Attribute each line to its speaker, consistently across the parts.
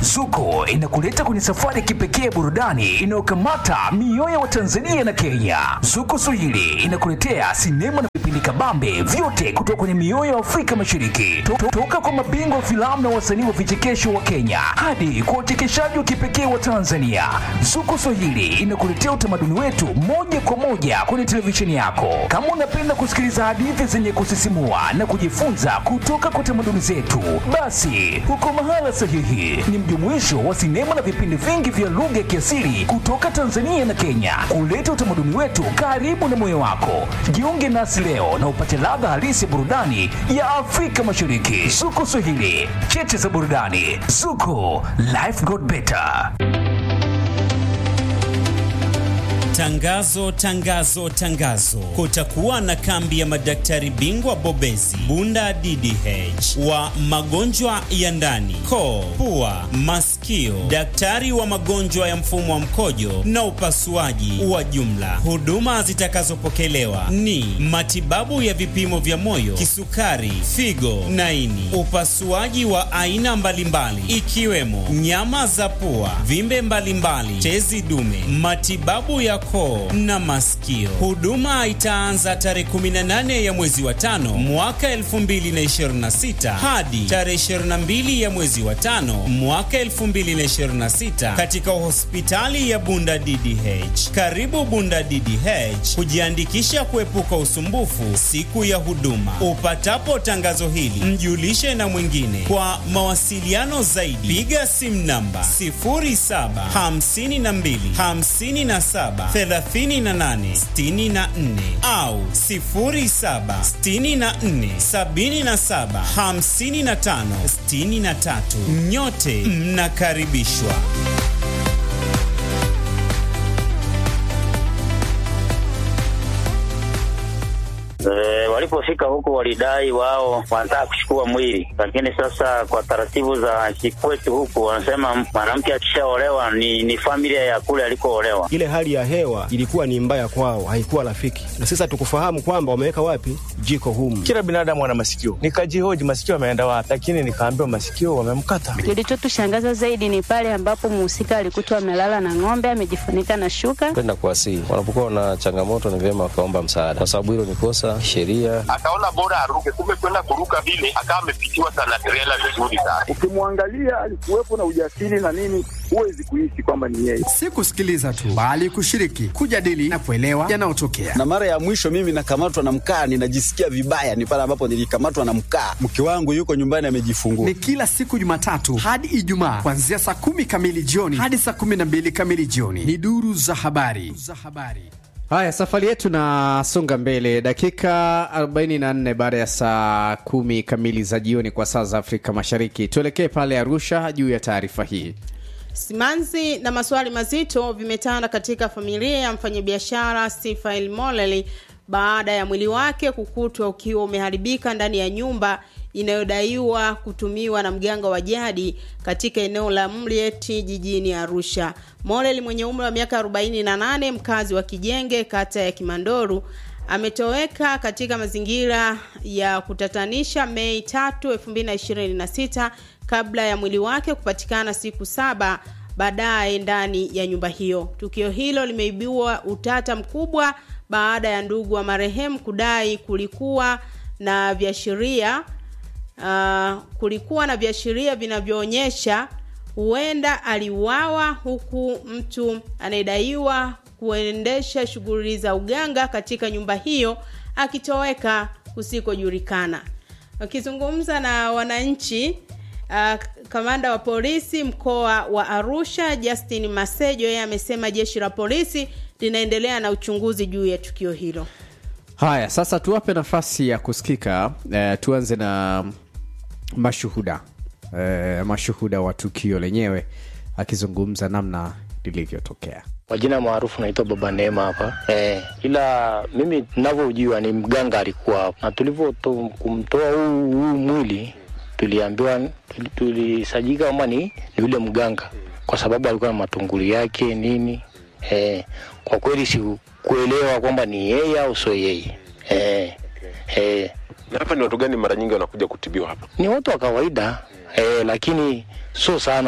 Speaker 1: Zuko inakuleta kwenye safari ya kipekee burudani inayokamata mioyo wa Tanzania na Kenya. Zuko Swahili inakuletea sinema na vipindi kabambe vyote kutoka kwenye mioyo ya Afrika Mashariki, To- toka kwa mabingwa wa filamu na wasanii wa vichekesho wa Kenya hadi kwa wachekeshaji wa kipekee wa Tanzania. Zuko Swahili inakuletea utamaduni wetu moja kwa moja kwenye televisheni yako. Kama unapenda kusikiliza hadithi zenye kusisimua na kujifunza kutoka kwa tamaduni zetu, basi uko mahala sahihi. Ni mjumuisho wa sinema na vipindi vingi vya lugha ya kiasili kutoka Tanzania na Kenya, kuleta utamaduni wetu karibu na moyo wako. Jiunge nasi leo na upate ladha halisi ya burudani ya Afrika Mashariki. Zuko Swahili, cheche za burudani. Zuko, life got better.
Speaker 2: Tangazo, tangazo, tangazo! Kutakuwa na kambi ya madaktari bingwa bobezi Bunda DDH wa magonjwa ya ndani, koo, pua, masikio, daktari wa magonjwa ya mfumo wa mkojo na upasuaji wa jumla. Huduma zitakazopokelewa ni matibabu ya vipimo vya moyo, kisukari, figo na ini, upasuaji wa aina mbalimbali ikiwemo nyama za pua, vimbe mbalimbali, tezi dume, matibabu ya koo na masikio. Huduma itaanza tarehe 18 ya mwezi wa tano mwaka 2026 hadi tarehe 22 ya mwezi wa tano mwaka 2026 katika hospitali ya Bunda DDH. Karibu Bunda DDH kujiandikisha kuepuka usumbufu siku ya huduma. Upatapo tangazo hili, mjulishe na mwingine. Kwa mawasiliano zaidi, piga simu namba 0752 57 38 64 au 0764 77 55 63. Nyote mnakaribishwa.
Speaker 3: E, walipofika huko walidai wao wanataka kuchukua mwili, lakini sasa kwa taratibu za kikwetu huku wanasema mwanamke akishaolewa ni, ni familia ya kule alikoolewa.
Speaker 4: Ile hali ya hewa ilikuwa ni mbaya kwao, haikuwa rafiki, na sasa tukufahamu kwamba wameweka wapi jiko humu.
Speaker 5: Kila binadamu ana masikio, nikajihoji masikio ameenda wapi, lakini nikaambiwa masikio wamemkata.
Speaker 6: Kilichotushangaza zaidi ni pale ambapo mhusika alikutwa amelala na ng'ombe amejifunika na shuka.
Speaker 7: Kwenda kuwasihi wanapokuwa na changamoto, ni vyema wakaomba msaada, kwa sababu hilo ni kosa sheria.
Speaker 8: Akaona bora aruke, kumbe kwenda kuruka vile akawa amepitiwa sana trela vizuri sana.
Speaker 9: Ukimwangalia alikuwepo na ujasiri na nini, huwezi kuishi kwamba ni yeye.
Speaker 10: Si kusikiliza tu, bali kushiriki, kujadili na kuelewa yanayotokea.
Speaker 11: Na mara ya mwisho mimi nakamatwa na mkaa, ninajisikia vibaya, ni pale ambapo nilikamatwa na mkaa. Mke wangu yuko nyumbani amejifungua.
Speaker 10: Ni kila siku Jumatatu hadi Ijumaa kuanzia saa kumi kamili jioni hadi saa kumi na mbili kamili jioni. Ni duru za habari za habari.
Speaker 12: Haya, safari yetu nasonga mbele, dakika 44 baada ya saa kumi kamili za jioni kwa saa za Afrika Mashariki. Tuelekee pale Arusha juu ya taarifa hii.
Speaker 13: Simanzi na maswali mazito vimetanda katika familia ya mfanyabiashara Sifael Moleli baada ya mwili wake kukutwa ukiwa umeharibika ndani ya nyumba inayodaiwa kutumiwa na mganga wa jadi katika eneo la Mlieti jijini Arusha. Moleli mwenye umri wa miaka 48 mkazi wa Kijenge kata ya Kimandoru ametoweka katika mazingira ya kutatanisha Mei 3, 2026 kabla ya mwili wake kupatikana siku saba baadaye ndani ya nyumba hiyo. Tukio hilo limeibua utata mkubwa baada ya ndugu wa marehemu kudai kulikuwa na viashiria uh, kulikuwa na viashiria vinavyoonyesha huenda aliuawa huku mtu anayedaiwa kuendesha shughuli za uganga katika nyumba hiyo akitoweka kusikojulikana. Wakizungumza na wananchi uh, kamanda wa polisi mkoa wa Arusha Justin Masejo yeye amesema jeshi la polisi linaendelea na uchunguzi juu ya tukio hilo.
Speaker 12: Haya, sasa tuwape nafasi ya kusikika. Eh, tuanze na mashuhuda eh, mashuhuda wa tukio lenyewe akizungumza namna lilivyotokea.
Speaker 14: Kwa jina maarufu naitwa Baba Neema hapa eh, ila mimi ninavyojua ni mganga alikuwa hapo, na tulivyo kumtoa huu huu mwili tuliambiwa tulisajika kwamba ni, ni yule mganga kwa sababu alikuwa na matunguli yake nini eh, kwa kweli sikuelewa kwamba ni yeye au sio yeye eh, eh,
Speaker 8: Na hapa ni watu gani mara nyingi wanakuja kutibiwa hapa?
Speaker 14: ni watu wa kawaida eh, lakini sio sana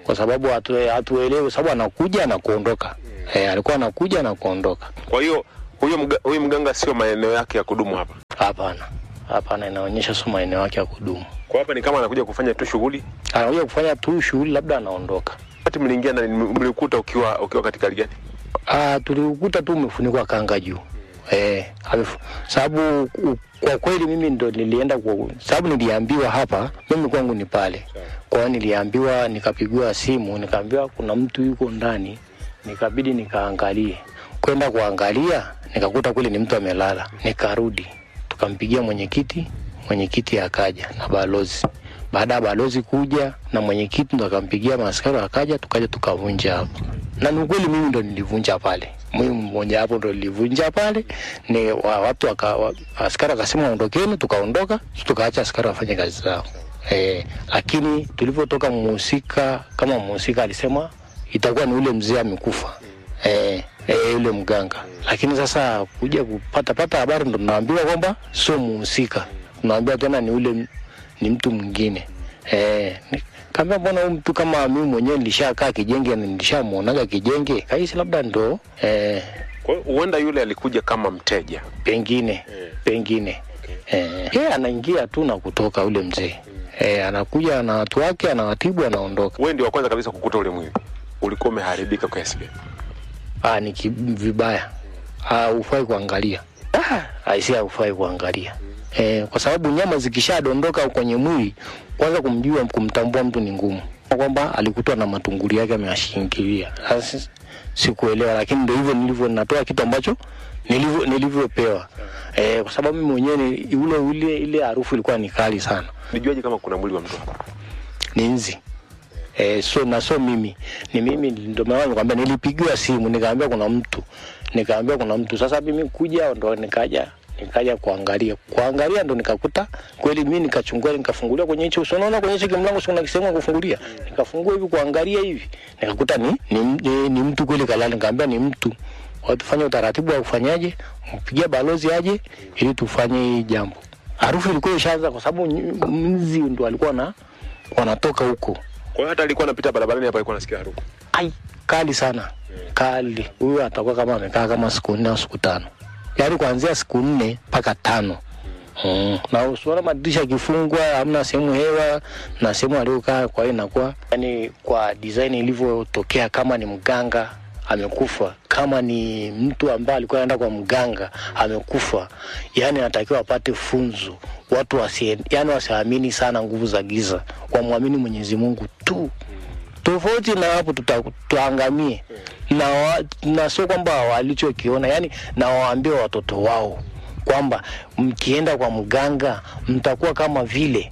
Speaker 14: kwa sababu hatu- hatuelewi, kwa sababu anakuja na kuondoka. Eh, alikuwa anakuja na kuondoka.
Speaker 15: Kwa hiyo huyo mga, huyo mganga sio maeneo yake ya kudumu hapa.
Speaker 14: Hapana, hapana, inaonyesha sio maeneo yake ya kudumu.
Speaker 15: Kwa hapa ni kama anakuja kufanya tu shughuli.
Speaker 14: Anakuja kufanya tu shughuli, labda anaondoka.
Speaker 15: Wakati mliingia ndani mlikuta ukiwa ukiwa katika hali gani?
Speaker 14: Ah, tuliukuta tu umefunikwa kanga juu. Eh, amefu- sababu u- kwa kweli mimi ndo nilienda kwa sababu niliambiwa hapa, mimi kwangu ni pale. Kwa hiyo niliambiwa, nikapigiwa simu, nikaambiwa kuna mtu yuko ndani, nikabidi nikaangalie. Kwenda kuangalia, nikakuta kweli ni mtu amelala. Nikarudi, tukampigia mwenyekiti, mwenyekiti akaja na balozi. Baada ya balozi kuja na mwenyekiti ndo akampigia maaskari akaja, tukaja tukavunja hapo na ni ukweli mimi ndo nilivunja pale mimi mmoja hapo ndo nilivunja pale ni wa, watu waka, wa, askari akasema ondokeni tukaondoka tukaacha askari wafanye kazi zao eh, lakini tulivyotoka mhusika kama mhusika alisema itakuwa ni ule mzee amekufa eh, eh, yule mganga lakini sasa kuja kupata pata habari ndo naambiwa kwamba sio mhusika naambiwa tena ni ule ni mtu mwingine eh, ni- kaambia mbona huyu mtu kama mimi mwenyewe nilishakaa kijenge na nilishamuonaga kijenge kahisi labda ndo eh,
Speaker 15: Kwa hiyo huenda yule alikuja kama mteja.
Speaker 14: pengine pengine eh, yeye anaingia tu na kutoka ule mzee eh, anakuja na watu wake anawatibu anaondoka
Speaker 15: Wewe ndio wa kwanza kabisa kukuta ule mwili. Ulikuwa umeharibika kiasi gani?
Speaker 14: ah, ni ki- vibaya ah, ufai kuangalia ah, aisia ufai kuangalia eh, kwa sababu nyama zikishadondoka kwenye mwili kwanza kumjua kumtambua mtu ni ngumu kwamba alikutwa na matunguli yake ameyashingilia sasa si- sikuelewa lakini ndio hivyo nilivyo natoa kitu ambacho nilivyo nilivyopewa eh, kwa sababu mimi mwenyewe ni- ule ule ile harufu ilikuwa ni kali sana
Speaker 15: Nijuaje kama kuna mwili wa mtu hapa?
Speaker 14: ni nzi eh, so na so mimi ni mimi ndio maana nikwambia nilipigiwa simu nikaambia kuna mtu nikaambia kuna mtu sasa mimi kuja ndo nikaja nikaja kuangalia kuangalia ndo nikakuta kweli mimi nikachungua nikafungulia kwenye hicho uso unaona kwenye hicho kimlango sio na kisehemu ya kufungulia nikafungua hivi kuangalia hivi nikakuta ni ni, ni, ni mtu kweli kalala nikaambia ni mtu Kwa tufanye utaratibu wa kufanyaje mpigia balozi aje ili tufanye hii jambo harufu ilikuwa ishaanza kwa sababu nyi- mzi ndo alikuwa na wanatoka huko
Speaker 15: Kwa hiyo hata alikuwa anapita barabarani hapa alikuwa anasikia harufu.
Speaker 14: ai kali sana kali huyu atakuwa kama amekaa kama siku nne au siku tano yaani kuanzia siku nne mpaka tano Mm. na usiona madirisha yakifungwa hamna sehemu hewa na sehemu aliokaa kwa hiyo inakuwa yani kwa design ilivyotokea kama ni mganga amekufa kama ni mtu ambaye alikuwa anaenda kwa mganga amekufa yani anatakiwa apate funzo watu wasi, yani wasiamini sana nguvu za giza wamwamini mwenyezi mungu tu tofauti na hapo tuta- tuangamie na, wa- na sio kwamba walichokiona yani na waambie watoto wao kwamba mkienda kwa mganga mtakuwa kama vile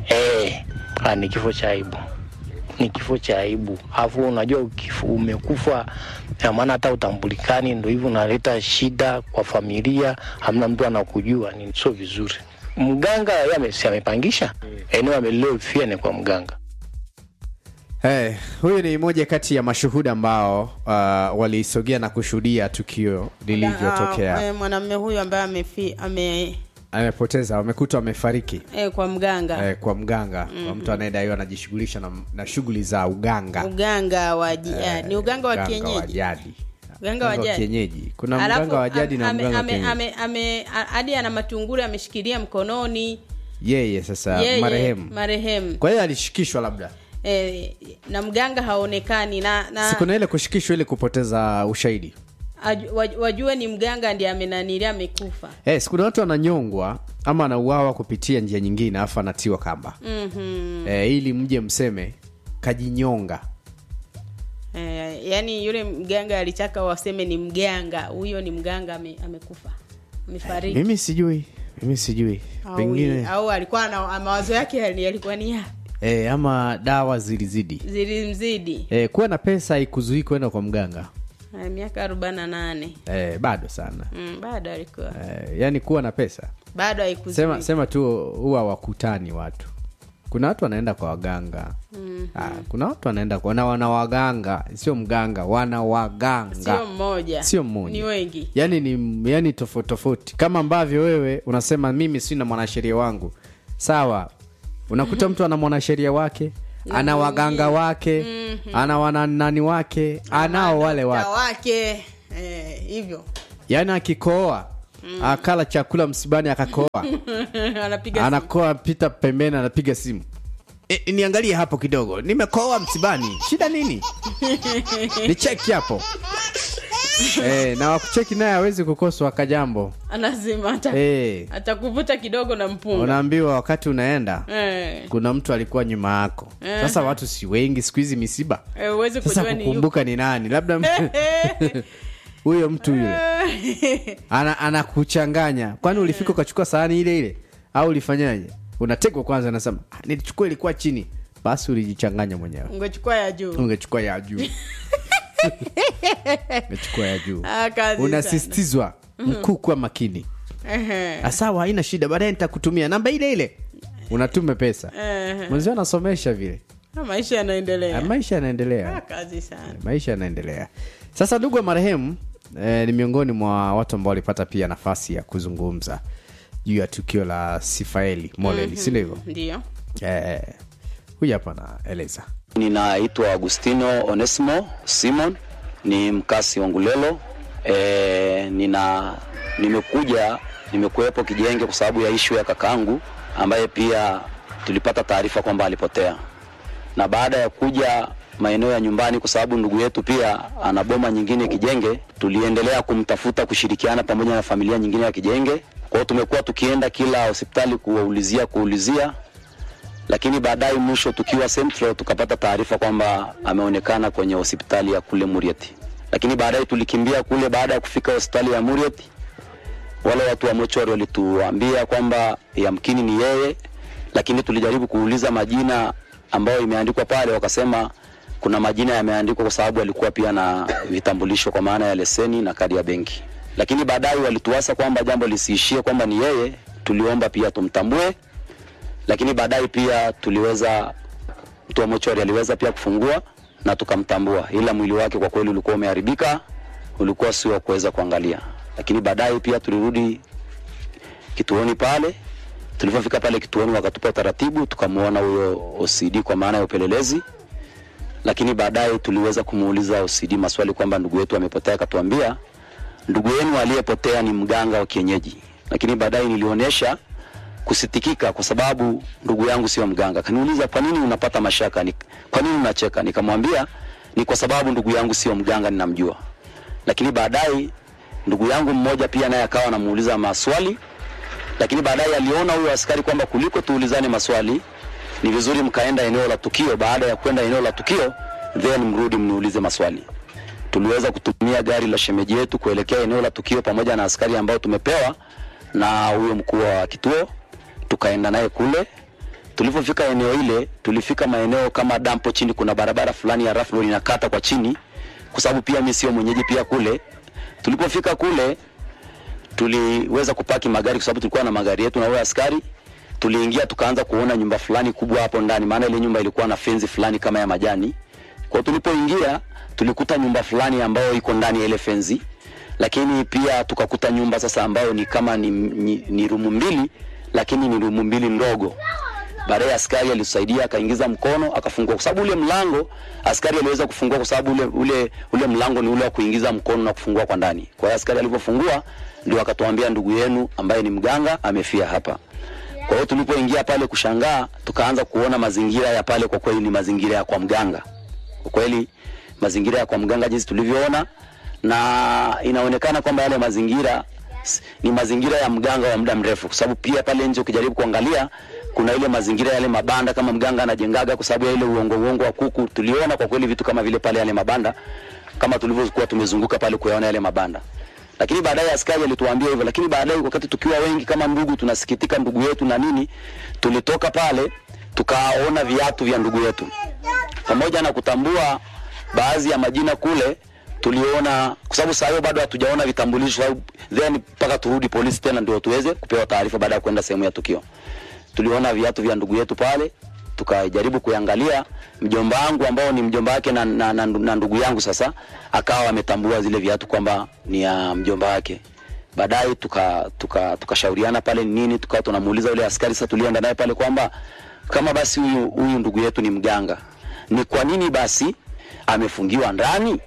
Speaker 14: eh, ah, ni kifo cha aibu ni kifo cha aibu alafu unajua ukifu- umekufa na maana hata utambulikani ndo hivyo unaleta shida kwa familia hamna mtu anakujua ni sio vizuri mganga yeye ame- si amepangisha eneo amelilofia ni kwa mganga
Speaker 12: Hey, huyu ni moja kati ya mashuhuda ambao uh, walisogea na kushuhudia tukio lilivyotokea.
Speaker 13: Ah, eh, mwanamume huyu ambaye amefi ame
Speaker 12: Amepoteza, wamekutwa amefariki
Speaker 13: eh, kwa mganga
Speaker 12: eh, kwa mganga mm
Speaker 13: Mhm.
Speaker 12: mtu anayedaiwa anajishughulisha na, na shughuli za uganga
Speaker 13: uganga wa ji- ah, ni uganga wa
Speaker 12: Uganga wa
Speaker 13: kienyeji
Speaker 12: jadi.
Speaker 13: uganga wa
Speaker 12: Uganga wa
Speaker 13: jadi
Speaker 12: kienyeji. Kuna
Speaker 13: Alafu,
Speaker 12: mganga wa jadi na
Speaker 13: ame-
Speaker 12: mganga wa
Speaker 13: ame-
Speaker 12: kienyeji.
Speaker 13: ame- ame- a- hadi ana matunguri ameshikilia mkononi
Speaker 12: yeye sasa
Speaker 13: Yeye,
Speaker 12: marehemu
Speaker 13: marehemu
Speaker 12: kwa hiyo alishikishwa labda
Speaker 13: eh, na mganga haonekani na, na
Speaker 12: siku na ile kushikishwa ili kupoteza ushahidi
Speaker 13: aju- waj- wajue ni mganga ndiye amenanilia amekufa
Speaker 12: Eh, siku na watu ananyongwa ama anauawa kupitia njia nyingine alafu anatiwa kamba
Speaker 13: mm-hmm.
Speaker 12: eh, ili mje mseme kajinyonga
Speaker 13: eh, yani yule mganga alitaka waseme ni mganga huyo ni mganga ame, amekufa amefariki
Speaker 12: mimi sijui mimi sijui
Speaker 13: au,
Speaker 12: pengine
Speaker 13: au alikuwa na mawazo yake yali- yalikuwa ni ya
Speaker 12: eh, ama dawa zilizidi
Speaker 13: zilimzidi
Speaker 12: eh, kuwa na pesa haikuzuii kwenda kwa mganga
Speaker 13: Eh, miaka arobaini na nane
Speaker 12: eh, bado sana
Speaker 13: mm, bado alikuwa
Speaker 12: eh, yani kuwa na pesa
Speaker 13: bado haikuzuia
Speaker 12: sema, sema tu huwa wakutani watu kuna watu wanaenda kwa waganga
Speaker 13: Mhm.
Speaker 12: ah, kuna watu wanaenda kwa na wana waganga sio mganga wana waganga
Speaker 13: sio mmoja
Speaker 12: sio mmoja
Speaker 13: ni wengi
Speaker 12: yani ni yani tofauti tofauti kama ambavyo wewe unasema mimi sina mwanasheria wangu sawa unakuta mtu ana mwanasheria wake ana waganga wake
Speaker 13: Mhm.
Speaker 12: ana wananani wake anao wale
Speaker 13: Mta
Speaker 12: watu
Speaker 13: wake eh, hivyo
Speaker 12: yaani akikoa akala chakula msibani akakoa
Speaker 13: anapiga simu.
Speaker 12: anakoa pita pembeni anapiga simu e, niangalie hapo kidogo nimekoa msibani shida nini ni cheki hapo e, na wakucheki naye awezi kukoswa kajambo
Speaker 13: anazima ata,
Speaker 12: Eh.
Speaker 13: atakuvuta kidogo na mpunga
Speaker 12: unaambiwa wakati unaenda
Speaker 13: Eh.
Speaker 12: kuna mtu alikuwa nyuma yako
Speaker 13: Eh.
Speaker 12: sasa watu si wengi siku hizi misiba
Speaker 13: Eh, huwezi
Speaker 12: sasa
Speaker 13: kujua ni
Speaker 12: kukumbuka ni nani labda mtu- huyo mtu yule ana anakuchanganya kwani ulifika ukachukua sahani ile ile au ulifanyaje unatekwa kwanza anasema "Ah, nilichukua ilikuwa chini basi ulijichanganya mwenyewe
Speaker 13: ungechukua ya juu
Speaker 12: ungechukua ya juu ungechukua ya juu
Speaker 13: Ah, kazi sana.
Speaker 12: unasisitizwa
Speaker 13: Mhm.
Speaker 12: mkuu kuwa makini
Speaker 13: Ehe.
Speaker 12: asawa haina shida baadaye nitakutumia namba ile ile unatume pesa
Speaker 13: Ehe.
Speaker 12: mwenzio anasomesha vile
Speaker 13: Ah, maisha yanaendelea
Speaker 12: Ah, maisha yanaendelea
Speaker 13: Ah, kazi sana
Speaker 12: maisha yanaendelea sasa ndugu wa marehemu eh, ni miongoni mwa watu ambao walipata pia nafasi ya kuzungumza juu ya tukio la sifaeli moleli
Speaker 13: Mhm.
Speaker 12: si ndivyo
Speaker 13: ndio
Speaker 12: eh, huyu hapa anaeleza
Speaker 16: Ninaitwa Agustino Onesimo Simon, ni mkasi wa Ngulelo. E, nina nimekuja nimekuwepo Kijenge kwa sababu ya ishu ya kakaangu ambaye pia tulipata taarifa kwamba alipotea, na baada ya kuja maeneo ya nyumbani, kwa sababu ndugu yetu pia ana boma nyingine Kijenge, tuliendelea kumtafuta kushirikiana pamoja na familia nyingine ya Kijenge. Kwa hiyo tumekuwa tukienda kila hospitali kuwaulizia kuulizia lakini baadaye mwisho tukiwa Central tukapata taarifa kwamba ameonekana kwenye hospitali ya kule Murieti, lakini baadaye tulikimbia kule. Baada ya kufika hospitali ya Murieti, wale watu wa mochwari walituambia kwamba yamkini ni yeye, lakini tulijaribu kuuliza majina ambayo imeandikwa pale, wakasema kuna majina yameandikwa kwa sababu alikuwa pia na vitambulisho kwa maana ya leseni na kadi ya benki, lakini baadaye walituasa kwamba jambo lisiishie kwamba ni yeye, tuliomba pia tumtambue lakini baadaye pia tuliweza mtu wa mochwari aliweza pia kufungua na tukamtambua, ila mwili wake kwa kweli ulikuwa umeharibika, ulikuwa sio wa kuweza kuangalia. Lakini baadaye pia tulirudi kituoni pale. Tulipofika pale kituoni, wakatupa utaratibu, tukamwona huyo OCD kwa maana ya upelelezi. Lakini baadaye tuliweza kumuuliza OCD maswali kwamba ndugu yetu amepotea, akatuambia ndugu yenu aliyepotea ni mganga wa kienyeji. Lakini baadaye nilionyesha kusitikika kwa sababu ndugu yangu sio mganga. Kaniuliza, kwa nini unapata mashaka? Ni, kwa nini unacheka? Nikamwambia ni kwa sababu ndugu yangu sio mganga, ninamjua. Lakini baadaye ndugu yangu mmoja pia naye akawa anamuuliza maswali, lakini baadaye aliona huyo askari kwamba kuliko tuulizane maswali ni vizuri mkaenda eneo la tukio. Baada ya kwenda eneo la tukio, then mrudi mniulize maswali. Tuliweza kutumia gari la shemeji yetu kuelekea eneo la tukio pamoja na askari ambao tumepewa na huyo mkuu wa kituo tukaenda naye kule. Tulipofika eneo ile, tulifika maeneo kama dampo chini, kuna barabara fulani ya rough road inakata kwa chini, kwa sababu pia mimi sio mwenyeji pia kule. Tulipofika kule, tuliweza kupaki magari kwa sababu tulikuwa na magari yetu na wale askari. Tuliingia tukaanza kuona nyumba fulani kubwa hapo ndani, maana ile nyumba ilikuwa na fenzi fulani kama ya majani. Kwa hiyo tulipoingia, tulikuta nyumba fulani ambayo iko ndani ya ile fenzi, lakini pia tukakuta nyumba sasa ambayo ni kama ni, ni, ni rumu mbili lakini ni rumu mbili ndogo. Baadaye askari alitusaidia akaingiza mkono akafungua, kwa sababu ule mlango askari aliweza kufungua, kwa sababu ule, ule, ule mlango ni ule wa kuingiza mkono na kufungua kwa ndani. Kwa hiyo askari alipofungua ndio akatuambia ndugu yenu ambaye ni mganga amefia hapa. Kwa hiyo tulipoingia pale kushangaa, tukaanza kuona mazingira ya pale, kwa kweli ni mazingira ya kwa mganga. Kwa kweli mazingira ya kwa mganga jinsi tulivyoona, na inaonekana kwamba yale mazingira s- ni mazingira ya mganga wa muda mrefu, kwa sababu pia pale nje ukijaribu kuangalia kuna ile mazingira yale mabanda kama mganga anajengaga, kwa sababu ya ile uongo uongo wa kuku. Tuliona kwa kweli vitu kama vile pale yale mabanda, kama tulivyokuwa tumezunguka pale kuyaona yale mabanda lakini baadaye askari alituambia hivyo, lakini baadaye wakati tukiwa wengi kama ndugu, tunasikitika ndugu yetu na nini, tulitoka pale tukaona viatu vya ndugu yetu, pamoja na kutambua baadhi ya majina kule tuliona, kwa sababu saa hiyo bado hatujaona vitambulisho, au then mpaka turudi polisi tena ndio tuweze kupewa taarifa baada ya kwenda sehemu ya tukio. Tuliona viatu vya ndugu yetu pale, tukajaribu kuangalia. Mjomba wangu ambao ni mjomba wake na, na, na, na ndugu yangu sasa akawa ametambua zile viatu kwamba ni ya mjomba wake. Baadaye tuka tukashauriana tuka, tuka pale ni nini, tukawa tunamuuliza yule askari sasa tulienda naye pale kwamba kama basi huyu huyu ndugu yetu ni mganga, ni kwa nini basi amefungiwa ndani?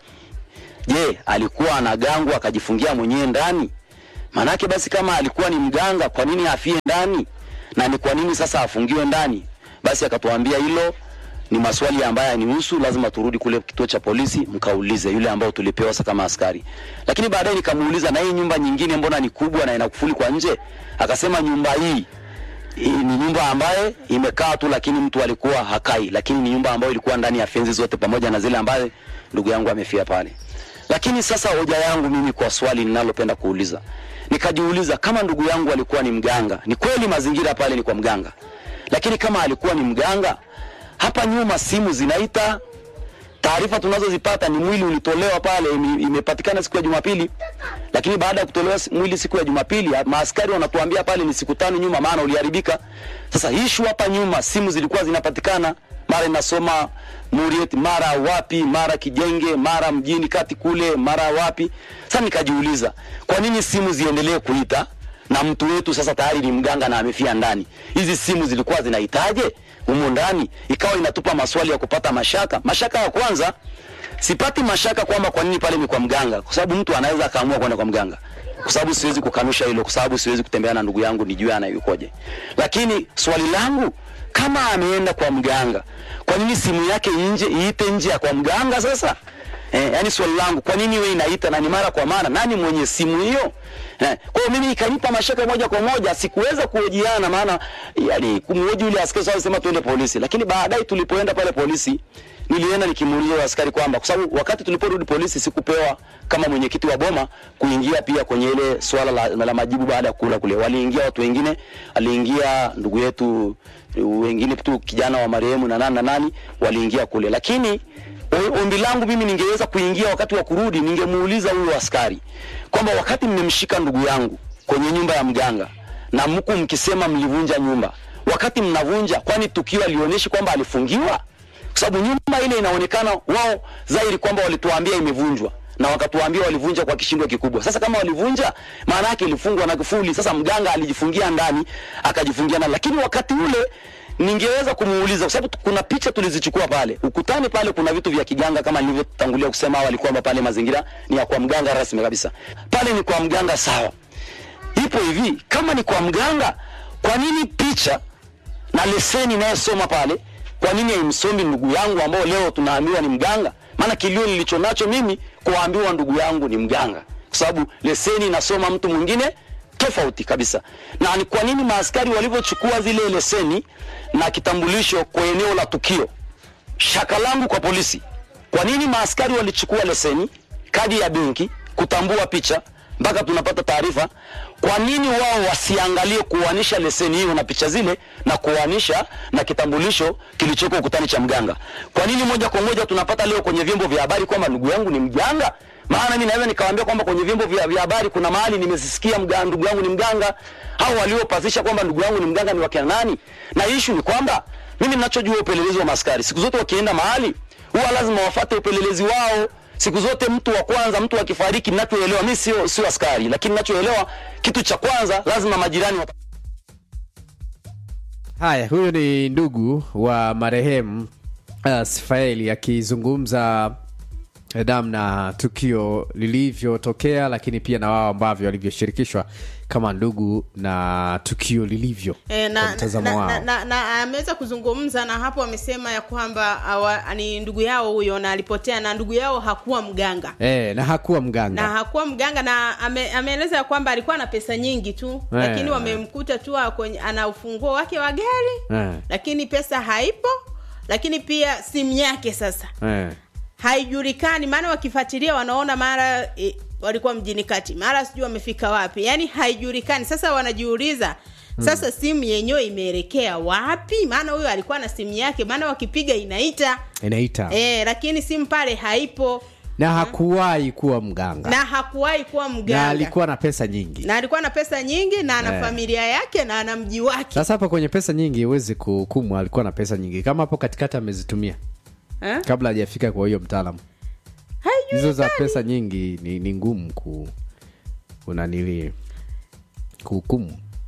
Speaker 16: Je, alikuwa anagangwa akajifungia mwenyewe ndani? Maanake basi kama alikuwa ni mganga, kwa nini afie ndani? Na ni kwa nini sasa afungiwe ndani? Basi akatuambia hilo ni maswali ambayo yanihusu, lazima turudi kule kituo cha polisi mkaulize, yule ambao tulipewa sasa kama askari. Lakini baadaye nikamuuliza, na hii nyumba nyingine mbona ni kubwa na ina kufuli kwa nje? Akasema nyumba hii hii ni nyumba ambaye imekaa tu, lakini mtu alikuwa hakai, lakini ni nyumba ambayo ilikuwa ndani ya fenzi zote pamoja na zile ambaye ndugu yangu amefia pale. Lakini sasa hoja yangu mimi kwa swali ninalopenda kuuliza, nikajiuliza kama ndugu yangu alikuwa ni mganga, ni kweli mazingira pale ni kwa mganga, lakini kama alikuwa ni mganga, hapa nyuma simu zinaita, taarifa tunazozipata ni mwili ulitolewa pale, ime- imepatikana siku ya Jumapili, lakini baada ya kutolewa si- mwili siku ya Jumapili, maaskari wanatuambia pale ni siku tano nyuma, maana uliharibika. Sasa ishu hapa nyuma, simu zilikuwa zinapatikana, mara inasoma Muriet, mara wapi, mara Kijenge, mara mjini kati kule, mara wapi. Sasa nikajiuliza kwa nini simu ziendelee kuita na mtu wetu sasa tayari ni mganga na amefia ndani. Hizi simu zilikuwa zinahitaje humo ndani? Ikawa inatupa maswali ya kupata mashaka. Mashaka ya kwanza, sipati mashaka kwamba kwa nini pale ni kwa mganga, kwa sababu mtu anaweza akaamua kwenda kwa mganga, kwa sababu siwezi kukanusha hilo, kwa sababu siwezi kutembea na ndugu yangu nijue anayukoje. Lakini swali langu kama ameenda kwa mganga, kwa nini simu yake nje iite nje ya kwa mganga sasa? Eh, yani swali langu kwa nini wewe inaita na ni mara kwa mara, nani mwenye simu hiyo? Eh, kwa hiyo mimi ikanipa mashaka moja kwa moja, sikuweza kuhojiana, maana yani kumhoji yule askari sawa, sema tuende polisi, lakini baadaye tulipoenda pale polisi nilienda nikimuuliza yule askari kwamba kwa sababu wakati tuliporudi polisi sikupewa kama mwenyekiti wa boma kuingia pia kwenye ile swala la, la majibu baada ya kula kule. Waliingia watu wengine, aliingia ndugu yetu wengine tu kijana wa marehemu na nani na nani waliingia kule, lakini o- ombi langu mimi ningeweza kuingia wakati wa kurudi, ningemuuliza huyo askari kwamba wakati mmemshika ndugu yangu kwenye nyumba ya mganga na mku mkisema mlivunja nyumba, wakati mnavunja, kwani tukio alionyeshi kwamba alifungiwa? Kwa sababu nyumba ile inaonekana wao dhahiri kwamba walituambia imevunjwa na wakatuambia walivunja kwa kishindo kikubwa. Sasa kama walivunja, maana yake ilifungwa na kifuli. Sasa mganga alijifungia ndani, akajifungia ndani, lakini wakati ule ningeweza kumuuliza kwa sababu kuna picha tulizichukua pale ukutani pale, kuna vitu vya kiganga kama nilivyotangulia kusema awali kwamba pale mazingira ni ya kwa mganga rasmi kabisa. Pale ni kwa mganga sawa. Ipo hivi, kama ni kwa mganga, kwa nini picha na leseni inayosoma pale, kwa nini haimsomi ndugu yangu ambao leo tunaambiwa ni mganga? Maana kilio nilicho nacho mimi kuambiwa ndugu yangu ni mganga, kwa sababu leseni inasoma mtu mwingine tofauti kabisa. Na ni kwa nini maaskari walivyochukua zile leseni na kitambulisho kwa eneo la tukio, shaka langu kwa polisi, kwa nini maaskari walichukua leseni, kadi ya benki, kutambua picha mpaka tunapata taarifa. Kwa nini wao wasiangalie kuanisha leseni hiyo na picha zile na kuanisha na kitambulisho kilichoko ukutani cha mganga? Kwa nini moja kwa moja tunapata leo kwenye vyombo vya habari kwamba ndugu yangu ni mganga? Maana mimi naweza nikawaambia kwamba kwenye vyombo vya vya habari kuna mahali nimesisikia mga, ndugu yangu ni mganga, au waliopasisha kwamba ndugu yangu ni mganga ni wakina nani? Na issue ni kwamba mimi ninachojua upelelezi wa maskari, siku zote wakienda mahali huwa lazima wafate upelelezi wao siku zote mtu wa kwanza, mtu akifariki, ninachoelewa mimi sio sio askari, lakini ninachoelewa kitu cha kwanza lazima majirani wa
Speaker 12: Haya, huyu ni ndugu wa marehemu uh, Sifaeli akizungumza namna tukio lilivyotokea, lakini pia na wao ambavyo walivyoshirikishwa kama ndugu na tukio lilivyo
Speaker 13: E,
Speaker 12: kwa
Speaker 13: na,
Speaker 12: mtazamo
Speaker 13: na,
Speaker 12: wao.
Speaker 13: na, na, na ameweza kuzungumza na hapo amesema ya kwamba awa, ni ndugu yao huyo na alipotea na ndugu yao hakuwa mganga
Speaker 12: Eh, na hakuwa mganga
Speaker 13: na hakuwa mganga na ame, ameeleza ya kwamba alikuwa na pesa nyingi tu
Speaker 12: Eh.
Speaker 13: lakini wamemkuta tu kwenye ana ufunguo wake wa gari
Speaker 12: eh,
Speaker 13: lakini pesa haipo lakini pia simu yake sasa
Speaker 12: eh.
Speaker 13: haijulikani maana wakifuatilia wanaona mara e, walikuwa mjini kati mara sijui wamefika wapi yaani haijulikani sasa wanajiuliza sasa simu yenyewe imeelekea wapi maana huyo alikuwa na simu yake maana wakipiga inaita
Speaker 12: inaita
Speaker 13: e, lakini simu pale haipo
Speaker 12: na hakuwahi kuwa mganga
Speaker 13: na hakuwahi kuwa
Speaker 12: na
Speaker 13: mganga
Speaker 12: alikuwa na pesa nyingi
Speaker 13: na alikuwa na pesa nyingi na ana
Speaker 12: Eh.
Speaker 13: familia yake na ana mji wake
Speaker 12: sasa hapa kwenye pesa nyingi huwezi kuhukumu alikuwa na pesa nyingi kama hapo katikati amezitumia
Speaker 13: eh?
Speaker 12: kabla hajafika kwa hiyo mtaalamu hizo za pesa nyingi ni, ni ngumu ku unanili kuhukumu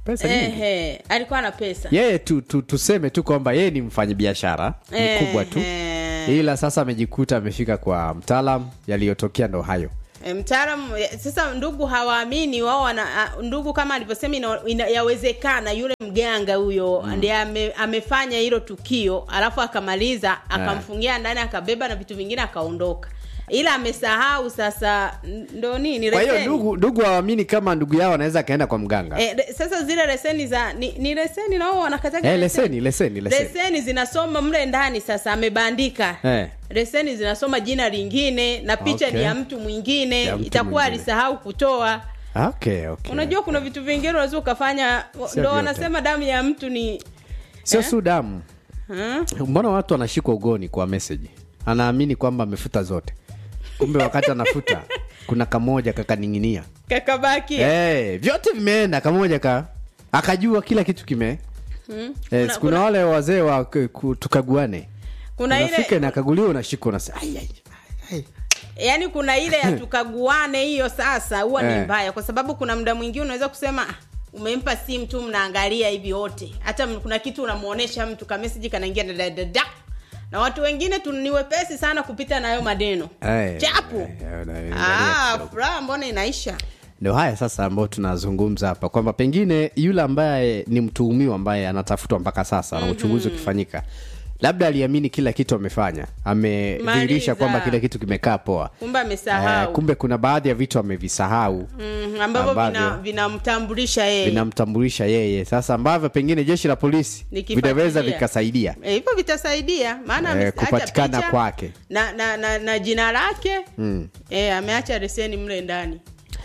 Speaker 12: pesa nyingi
Speaker 13: Ehe, alikuwa na pesa
Speaker 12: yeye tu, tu, tuseme tu kwamba yeye ni mfanyabiashara
Speaker 13: Eh,
Speaker 12: mkubwa tu
Speaker 13: eh.
Speaker 12: ila sasa amejikuta amefika kwa mtaalam yaliyotokea ndo hayo
Speaker 13: E, mtaalamu ya- sasa ndugu hawaamini wao wana a- ndugu kama alivyosema ina, ina, yawezekana yule mganga huyo mm. ndiye ame, amefanya hilo tukio alafu akamaliza akamfungia ndani akabeba na vitu vingine akaondoka ila amesahau sasa n- ndo nini
Speaker 12: kwa hiyo
Speaker 13: leseni.
Speaker 12: ndugu ndugu hawaamini kama ndugu yao anaweza akaenda kwa mganga
Speaker 13: E, re, sasa zile leseni za ni, ni leseni nao wanakataga
Speaker 12: eh, leseni leseni leseni
Speaker 13: leseni zinasoma mle ndani sasa amebandika
Speaker 12: eh.
Speaker 13: leseni zinasoma jina lingine na picha
Speaker 12: Okay.
Speaker 13: ni ya mtu mwingine
Speaker 12: Ya mtu
Speaker 13: itakuwa
Speaker 12: mwingine.
Speaker 13: alisahau kutoa
Speaker 12: okay, okay.
Speaker 13: unajua kuna vitu vingine unaweza ukafanya
Speaker 12: Sio
Speaker 13: ndo
Speaker 12: vyote.
Speaker 13: wanasema damu ya mtu ni
Speaker 12: sio
Speaker 13: eh?
Speaker 12: su damu
Speaker 13: Hmm?
Speaker 12: mbona watu wanashikwa ugoni kwa meseji anaamini kwamba amefuta zote kumbe wakati anafuta kuna kamoja kakaning'inia
Speaker 13: kakabaki
Speaker 12: hey, vyote vimeenda kamoja ka akajua kila kitu kime
Speaker 13: Hmm?
Speaker 12: yes,
Speaker 13: Kuna-
Speaker 12: kuna,
Speaker 13: kuna-
Speaker 12: wale wazee wa k- ku- tukaguane
Speaker 13: kuna
Speaker 12: unafika
Speaker 13: ile
Speaker 12: inakaguliwa unashika unasema "Ai, ai,
Speaker 13: yani kuna ile ya tukaguane hiyo sasa huwa ni
Speaker 12: Eh.
Speaker 13: mbaya kwa sababu kuna muda mwingine unaweza kusema "Ah, umempa simu tu mnaangalia hivi wote hata m- kuna kitu unamuonesha mtu kameseji kanaingia dadadada na watu wengine tu ni wepesi sana kupita nayo maneno
Speaker 12: ai,
Speaker 13: chapu
Speaker 12: ai, ai, ai,
Speaker 13: ah, furaha mbona inaisha
Speaker 12: ndio haya sasa ambayo tunazungumza hapa kwamba pengine yule ambaye ni mtuhumiwa ambaye anatafutwa mpaka sasa na uchunguzi ukifanyika labda aliamini kila kitu amefanya amedhihirisha
Speaker 13: Maliza.
Speaker 12: kwamba kila kitu kimekaa poa
Speaker 13: kumbe amesahau
Speaker 12: kumbe kuna baadhi ya vitu amevisahau
Speaker 13: mm, ambavyo
Speaker 12: ambavyo
Speaker 13: vina- vinamtambulisha yeye
Speaker 12: vinamtambulisha yeye sasa ambavyo pengine jeshi la polisi
Speaker 13: Nikifuatilia.
Speaker 12: vinaweza vikasaidia
Speaker 13: Eh, hivyo vitasaidia maana
Speaker 12: eh,
Speaker 13: ameacha
Speaker 12: kupatikana
Speaker 13: picha
Speaker 12: kwake
Speaker 13: na, na, na, na jina lake
Speaker 12: mm.
Speaker 13: e, ameacha leseni mle ndani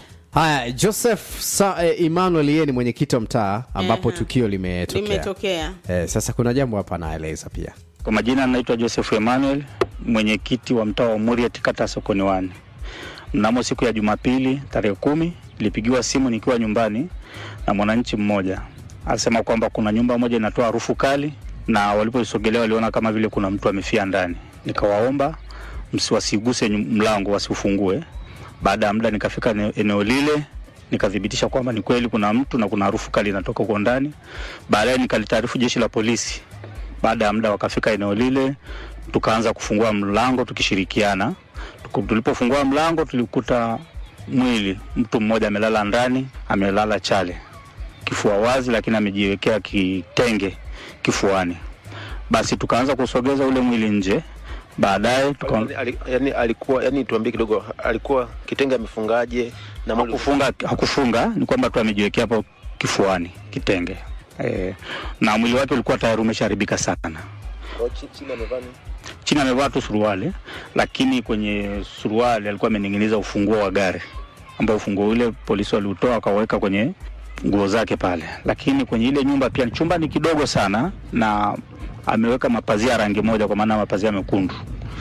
Speaker 12: haya joseph sa, eh, emmanuel yeye ni mwenyekiti wa mtaa ambapo
Speaker 13: Ehe.
Speaker 12: tukio limetokea
Speaker 13: limetokea
Speaker 12: eh, sasa kuna jambo hapa anaeleza pia
Speaker 17: Kwa majina naitwa Joseph Emmanuel, mwenyekiti wa mtaa wa Muriet, kata ya Sokoni Wani. Mnamo siku ya Jumapili tarehe kumi nilipigiwa simu nikiwa nyumbani na mwananchi mmoja, alisema kwamba kuna nyumba moja inatoa harufu kali, na walipoisogelea waliona kama vile kuna mtu amefia ndani. Nikawaomba msiwasiguse nyu- mlango, wasiufungue. Baada ya muda nikafika ene- eneo lile nikathibitisha kwamba ni kweli kuna mtu na kuna harufu kali inatoka huko ndani. Baadaye nikalitaarifu jeshi la polisi baada ya muda wakafika eneo lile, tukaanza kufungua mlango tukishirikiana. Tuku- Tulipofungua mlango tulikuta mwili, mtu mmoja amelala ndani, amelala chale, kifua wazi, lakini amejiwekea kitenge kifuani. Basi tukaanza kusogeza ule mwili nje. Baadaye tuka
Speaker 15: Ali- yani alikuwa yani tuambie kidogo alikuwa kitenge amefungaje na mwili
Speaker 17: hakufunga, hakufunga ni kwamba tu amejiwekea hapo kifuani kitenge e, na mwili wake ulikuwa tayari umeshaharibika sana.
Speaker 15: chini amevaa nini?
Speaker 17: chini amevaa tu suruali, lakini kwenye suruali alikuwa amening'iniza ufunguo wa gari, ambao ufunguo ule polisi waliutoa wakaweka kwenye nguo zake pale. Lakini kwenye ile nyumba pia, chumba ni kidogo sana, na ameweka mapazia ya rangi moja, kwa maana mapazia mekundu,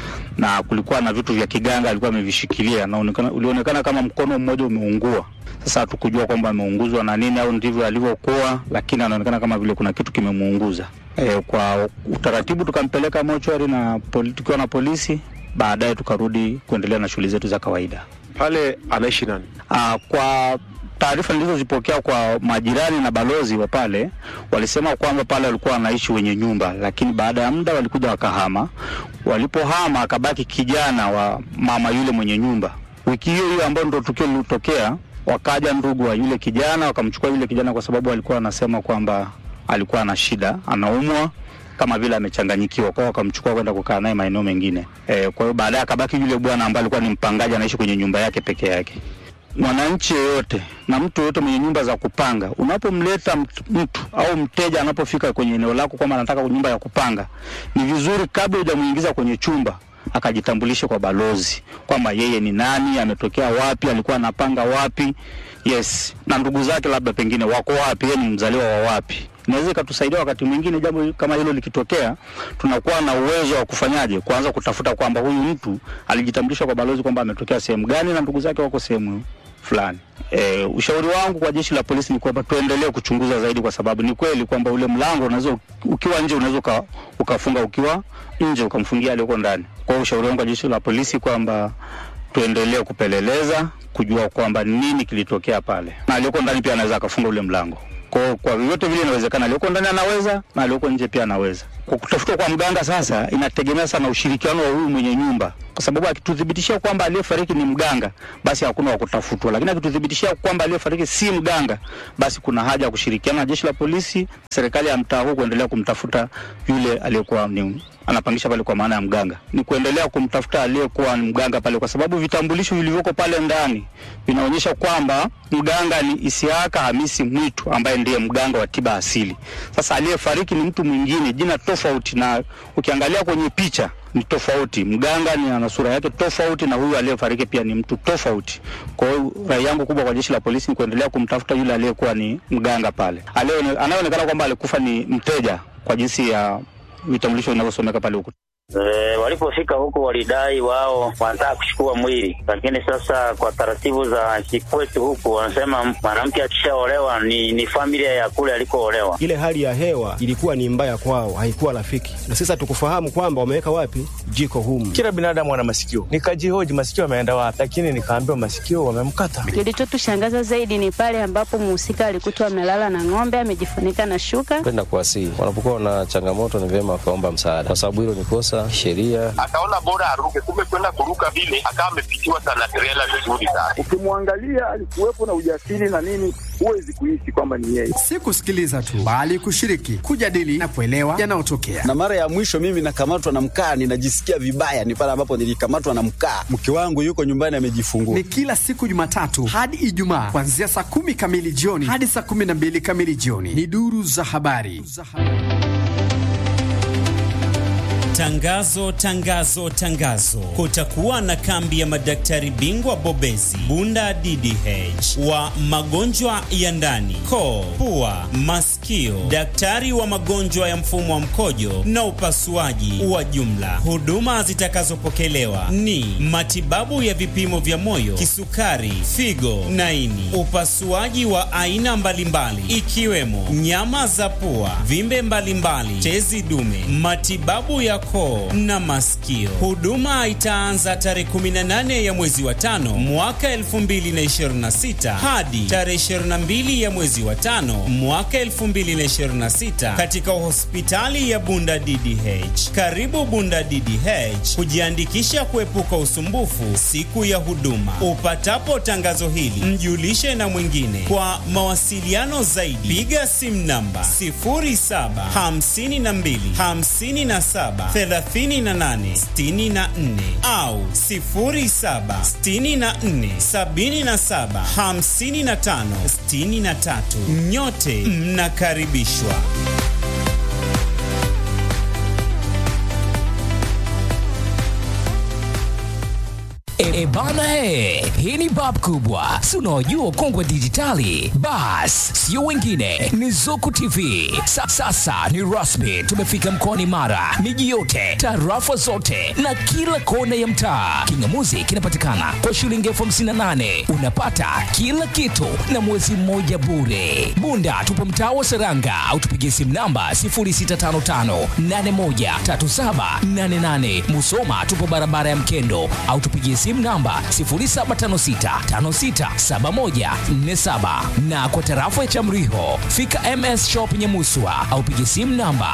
Speaker 17: na kulikuwa na vitu vya kiganga alikuwa amevishikilia, na uonekana- ulionekana kama mkono mmoja umeungua. Sasa hatukujua kwamba ameunguzwa na nini au ndivyo alivyokuwa, lakini anaonekana kama vile kuna kitu kimemuunguza. E, kwa utaratibu tukampeleka mochwari na poli, tukiwa na polisi. Baadaye tukarudi kuendelea na shughuli zetu za kawaida.
Speaker 15: Pale anaishi nani?
Speaker 17: Aa, kwa taarifa nilizozipokea kwa majirani na balozi wa pale, walisema kwamba pale walikuwa wanaishi wenye nyumba, lakini baada ya muda walikuja wakahama. Walipohama akabaki kijana wa mama yule mwenye nyumba. Wiki hiyo hiyo ambayo ndo tukio lilitokea, wakaja ndugu wa yule kijana wakamchukua yule kijana, kwa sababu alikuwa anasema kwamba alikuwa ana shida, anaumwa kama vile amechanganyikiwa kwao, wakamchukua kwenda kukaa naye maeneo mengine. E, kwa hiyo baadaye akabaki yule bwana ambaye alikuwa ni mpangaji, anaishi kwenye nyumba yake peke yake. Mwananchi yeyote na mtu yeyote mwenye nyumba za kupanga, unapomleta mtu, mtu au mteja anapofika kwenye eneo lako kwamba anataka nyumba ya kupanga, ni vizuri kabla hujamuingiza kwenye chumba akajitambulishe kwa balozi kwamba yeye ni nani, ametokea wapi, alikuwa anapanga wapi, yes, na ndugu zake labda pengine wako wapi, yeye ni mzaliwa wa wapi. Inaweza ikatusaidia wakati mwingine jambo kama hilo likitokea, tunakuwa na uwezo wa kufanyaje, kuanza kutafuta kwamba huyu mtu alijitambulisha kwa balozi kwamba ametokea sehemu gani na ndugu zake wako sehemu fulani. E, ushauri wangu kwa jeshi la polisi ni kwamba tuendelee kuchunguza zaidi, kwa sababu ni kweli kwamba ule mlango unaweza ukiwa nje unaweza uka, ukafunga ukiwa nje ukamfungia aliyoko ndani. Kwa hiyo ushauri wangu kwa jeshi la polisi kwamba tuendelee kupeleleza kujua kwamba nini kilitokea pale, na aliyoko ndani pia anaweza akafunga ule mlango. Kwa, kwa vyovyote vile inawezekana, aliyoko ndani anaweza na aliyoko nje pia anaweza. Kwa kutafutwa kwa mganga sasa inategemea sana ushirikiano wa huyu mwenye nyumba, kwa sababu akituthibitishia kwamba aliyefariki ni mganga, basi hakuna wa kutafutwa, lakini akituthibitishia kwamba aliyefariki si mganga, basi kuna haja ya kushirikiana na jeshi la polisi, serikali ya mtaa huu kuendelea kumtafuta yule aliyekuwa ni anapangisha pale kwa maana ya mganga, ni kuendelea kumtafuta aliyekuwa ni mganga pale, kwa sababu vitambulisho vilivyoko pale ndani vinaonyesha kwamba mganga ni Isiaka Hamisi Mwitu ambaye ndiye mganga wa tiba asili. Sasa aliyefariki ni mtu mwingine, jina tofauti, na ukiangalia kwenye picha ni tofauti. Mganga ni ana sura yake tofauti, na huyu aliyefariki pia ni mtu tofauti. Kwa hiyo rai yangu kubwa kwa jeshi la polisi ni kuendelea kumtafuta yule aliyekuwa ni mganga pale, Aliyeone- anayeonekana kwamba alikufa ni mteja kwa jinsi ya vitambulisho vinavyosomeka pale huku.
Speaker 3: E, walipofika huku walidai wao wanataka kuchukua mwili, lakini sasa kwa taratibu za kikwetu huku wanasema mwanamke akishaolewa ni, ni familia ya kule alikoolewa.
Speaker 4: Ile hali ya hewa ilikuwa ni mbaya kwao, haikuwa rafiki, na sasa tukufahamu kwamba wameweka wapi jiko humu.
Speaker 5: Kila binadamu ana masikio, nikajihoji masikio ameenda wapi, lakini nikaambiwa masikio wamemkata.
Speaker 6: Kilichotushangaza zaidi ni pale ambapo mhusika alikutwa amelala na ng'ombe amejifunika na shuka.
Speaker 7: Kwenda kuwasihi, wanapokuwa na changamoto ni vyema wakaomba msaada, kwa sababu hilo ni kosa sheria.
Speaker 8: Akaona bora aruke, kumbe kwenda kuruka vile akawa amepitiwa sana trela vizuri sana.
Speaker 9: Ukimwangalia alikuwepo na ujasiri na nini, huwezi kuishi kwamba ni yeye.
Speaker 10: Si kusikiliza tu, bali kushiriki, kujadili na kuelewa yanayotokea.
Speaker 11: Na mara ya mwisho mimi nakamatwa na mkaa, ninajisikia vibaya, ni pale ambapo nilikamatwa na mkaa. Mke wangu yuko nyumbani amejifungua.
Speaker 10: Ni kila siku Jumatatu hadi Ijumaa kuanzia saa kumi kamili jioni hadi saa kumi na mbili kamili jioni. Ni duru za habari.
Speaker 2: Tangazo, tangazo, tangazo! Kutakuwa na kambi ya madaktari bingwa bobezi Bunda DDH wa magonjwa ya ndani, koo, pua, masikio, daktari wa magonjwa ya mfumo wa mkojo na upasuaji wa jumla. Huduma zitakazopokelewa ni matibabu ya vipimo vya moyo, kisukari, figo na ini, upasuaji wa aina mbalimbali ikiwemo nyama za pua, vimbe mbalimbali, tezi dume, matibabu ya koo na masikio. Huduma itaanza tarehe 18 ya mwezi wa tano mwaka 2026 hadi tarehe 22 ya mwezi wa tano mwaka 2026 katika hospitali ya Bunda DDH. Karibu Bunda DDH kujiandikisha kuepuka usumbufu siku ya huduma. Upatapo tangazo hili, mjulishe na mwingine. Kwa mawasiliano zaidi, piga simu namba 0752 57 38 64 au 07 64 77 55 63. Nyote mnakaribishwa.
Speaker 1: E, bana he, hii ni bab kubwa, si unaojua ukongwe dijitali. Bas, sio wengine, ni Zuku TV. Sa, sasa ni rasmi, tumefika mkoani Mara, miji yote, tarafa zote na kila kona ya mtaa. Kingamuzi kinapatikana kwa shilingi elfu hamsini na nane unapata kila kitu na mwezi mmoja bure. Bunda tupo mtaa wa Seranga au tupigie simu namba 0655813788. Musoma tupo barabara ya Mkendo au tupigie simu namba 0756567147 na kwa tarafa ya Chamriho fika MS Shop Nyamuswa au pigie simu namba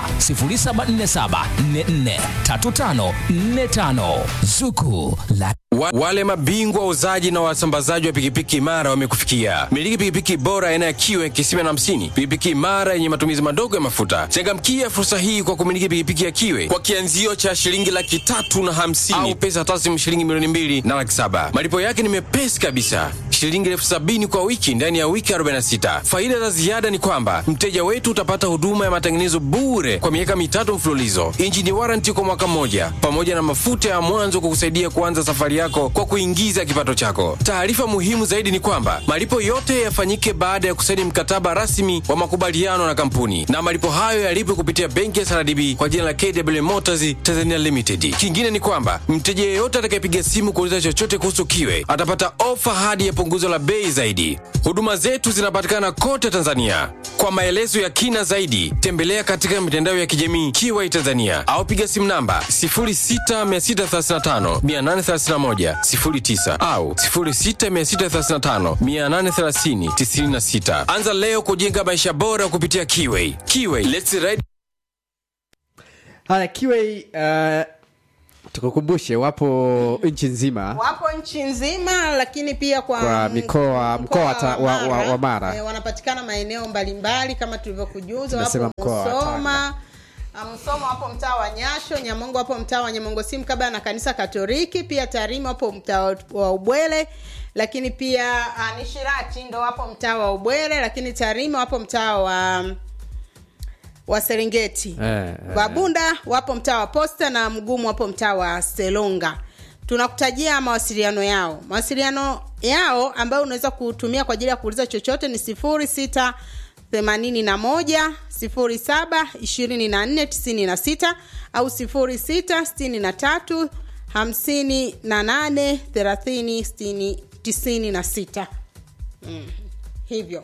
Speaker 1: 0747443545 Zuku la
Speaker 18: Wa, wale mabingwa wauzaji na wasambazaji wa pikipiki imara wamekufikia. Miliki pikipiki bora aina ya kiwe kisima na hamsini, pikipiki imara yenye matumizi madogo ya mafuta. Changamkia fursa hii kwa kumiliki pikipiki ya kiwe kwa kianzio cha shilingi laki tatu na hamsini au pesa taslimu shilingi milioni mbili na laki saba. Malipo yake ni mepesi kabisa, shilingi elfu sabini kwa wiki ndani ya wiki 46. Faida za ziada ni kwamba mteja wetu utapata huduma ya matengenezo bure kwa miaka mitatu mfululizo, injini waranti kwa mwaka mmoja, pamoja na mafuta ya mwanzo kukusaidia kuanza safari yako kwa kuingiza kipato chako. Taarifa muhimu zaidi ni kwamba malipo yote yafanyike baada ya kusaini mkataba rasmi wa makubaliano na kampuni, na malipo hayo yalipwe kupitia benki ya CRDB kwa jina la KW Motors Tanzania Limited. Kingine ni kwamba mteja yeyote atakayepiga simu kuuliza chochote kuhusu kiwe atapata ofa hadi ya punguzo la bei zaidi. Huduma zetu zinapatikana kote Tanzania. Kwa maelezo ya kina zaidi, tembelea katika mitandao ya kijamii Kiwai Tanzania au piga simu namba 06635 831 09 au 0663583096. Anza leo kujenga maisha bora kupitia Kiway. Kiway, let's ride.
Speaker 12: haya kiwe uh, tukukumbushe wapo nchi nzima
Speaker 13: wapo nchi nzima lakini pia kwa,
Speaker 12: kwa mikoa mkoa wa, ta- wa, wa, wa
Speaker 13: eh,
Speaker 12: mara
Speaker 13: wanapatikana maeneo mbalimbali kama tulivyokujuza wapo
Speaker 12: Tumesema mkoa wa
Speaker 13: Musoma Ah, Musoma wapo mtaa wa Nyasho, Nyamongo wapo mtaa wa Nyamongo si mkabala na kanisa Katoliki, pia Tarime wapo mtaa wa- wa Ubwele, lakini pia uh, Nishirati ndo wapo mtaa wa Ubwele, lakini Tarime wapo mtaa wa wa Serengeti.
Speaker 12: eh, eh.
Speaker 13: Wabunda wapo mtaa wa Posta na Mgumu wapo mtaa wa Selonga. Tunakutajia mawasiliano yao. Mawasiliano yao ambayo unaweza kutumia kwa ajili ya kuuliza chochote ni 06 81 07 24 96 au 06 63 58 30 96. Mm. Hivyo.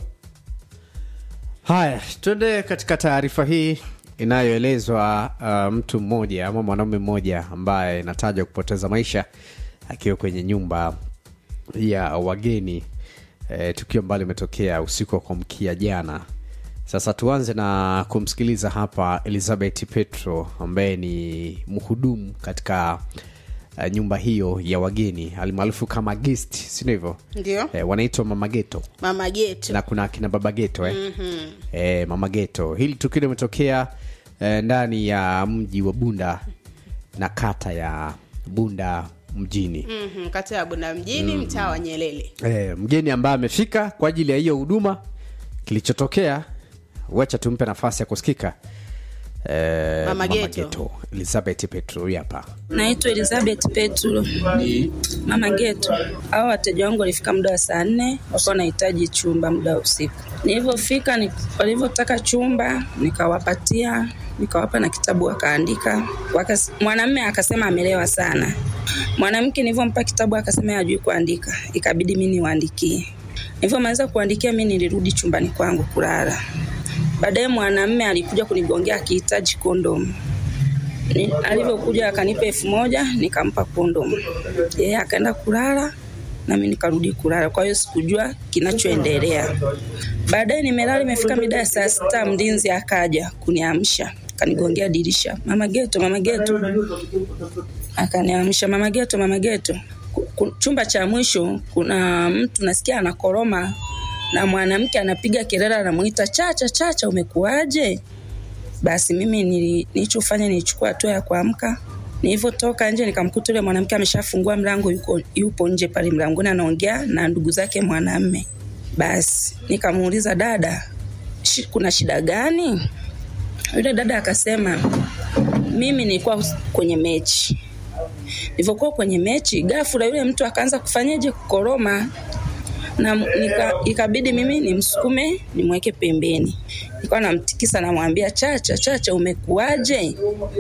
Speaker 12: haya tuende katika taarifa hii inayoelezwa uh, mtu mmoja ama mwanaume mmoja ambaye inatajwa kupoteza maisha akiwa kwenye nyumba ya wageni e, tukio ambalo limetokea usiku wa kuamkia jana sasa tuanze na kumsikiliza hapa elizabeth petro ambaye ni mhudumu katika uh, nyumba hiyo ya wageni alimaarufu kama guest sindio hivyo
Speaker 13: Ndio.
Speaker 12: e, wanaitwa mamageto
Speaker 13: Mama Geto.
Speaker 12: na kuna akina baba geto eh?
Speaker 13: Mhm.
Speaker 12: e, mama geto hili tukio limetokea e, ndani ya mji wa bunda na kata ya bunda mjini
Speaker 13: Mhm, kata ya Bunda mjini
Speaker 12: Mhm.
Speaker 13: mtaa wa Nyelele.
Speaker 12: e, mgeni ambaye amefika kwa ajili ya hiyo huduma kilichotokea wacha tumpe nafasi ya kusikika e,
Speaker 19: Mama Geto.
Speaker 12: elizabeth petro huyu hapa
Speaker 19: Naitwa Elizabeth Petro, mama Geto. Hao wateja wangu walifika muda wa saa nne, walikuwa wanahitaji chumba muda wa usiku. Nilivyofika, ni- walivyotaka chumba nikawapatia, nikawapa na kitabu wakaandika. Wakas, mwanamume akasema amelewa sana. Mwanamke nilivyompa kitabu akasema hajui kuandika, ikabidi mimi niwaandikie. Nilivyomaliza kuandikia, mimi nilirudi chumbani kwangu kulala. Baadaye mwanamume alikuja kunigongea akihitaji kondomu Ni- alivyokuja akanipa elfu moja nikampa kondom yeye akaenda kulala nami nikarudi kulala kwa hiyo sikujua kinachoendelea baadaye nimelala imefika mida ya saa sita mlinzi akaja kuniamsha kanigongea dirisha mama geto mama geto akaniamsha mama geto mama geto Ku- ku- chumba cha mwisho kuna mtu nasikia anakoroma na mwanamke anapiga kelele anamuita chacha chacha umekuwaje basi mimi nili- nilichofanya nilichukua hatua ya kuamka nilivyotoka nje nikamkuta yule mwanamke ameshafungua mlango yuko, yupo nje pale mlangoni anaongea na ndugu zake mwanamme basi nikamuuliza dada shi, kuna shida gani yule dada akasema mimi nilikuwa kwenye mechi nilivyokuwa kwenye mechi ghafla yule mtu akaanza kufanyaje kukoroma na nika, ikabidi mimi nimsukume nimweke pembeni nilikuwa namtikisa namwambia chacha chacha umekuaje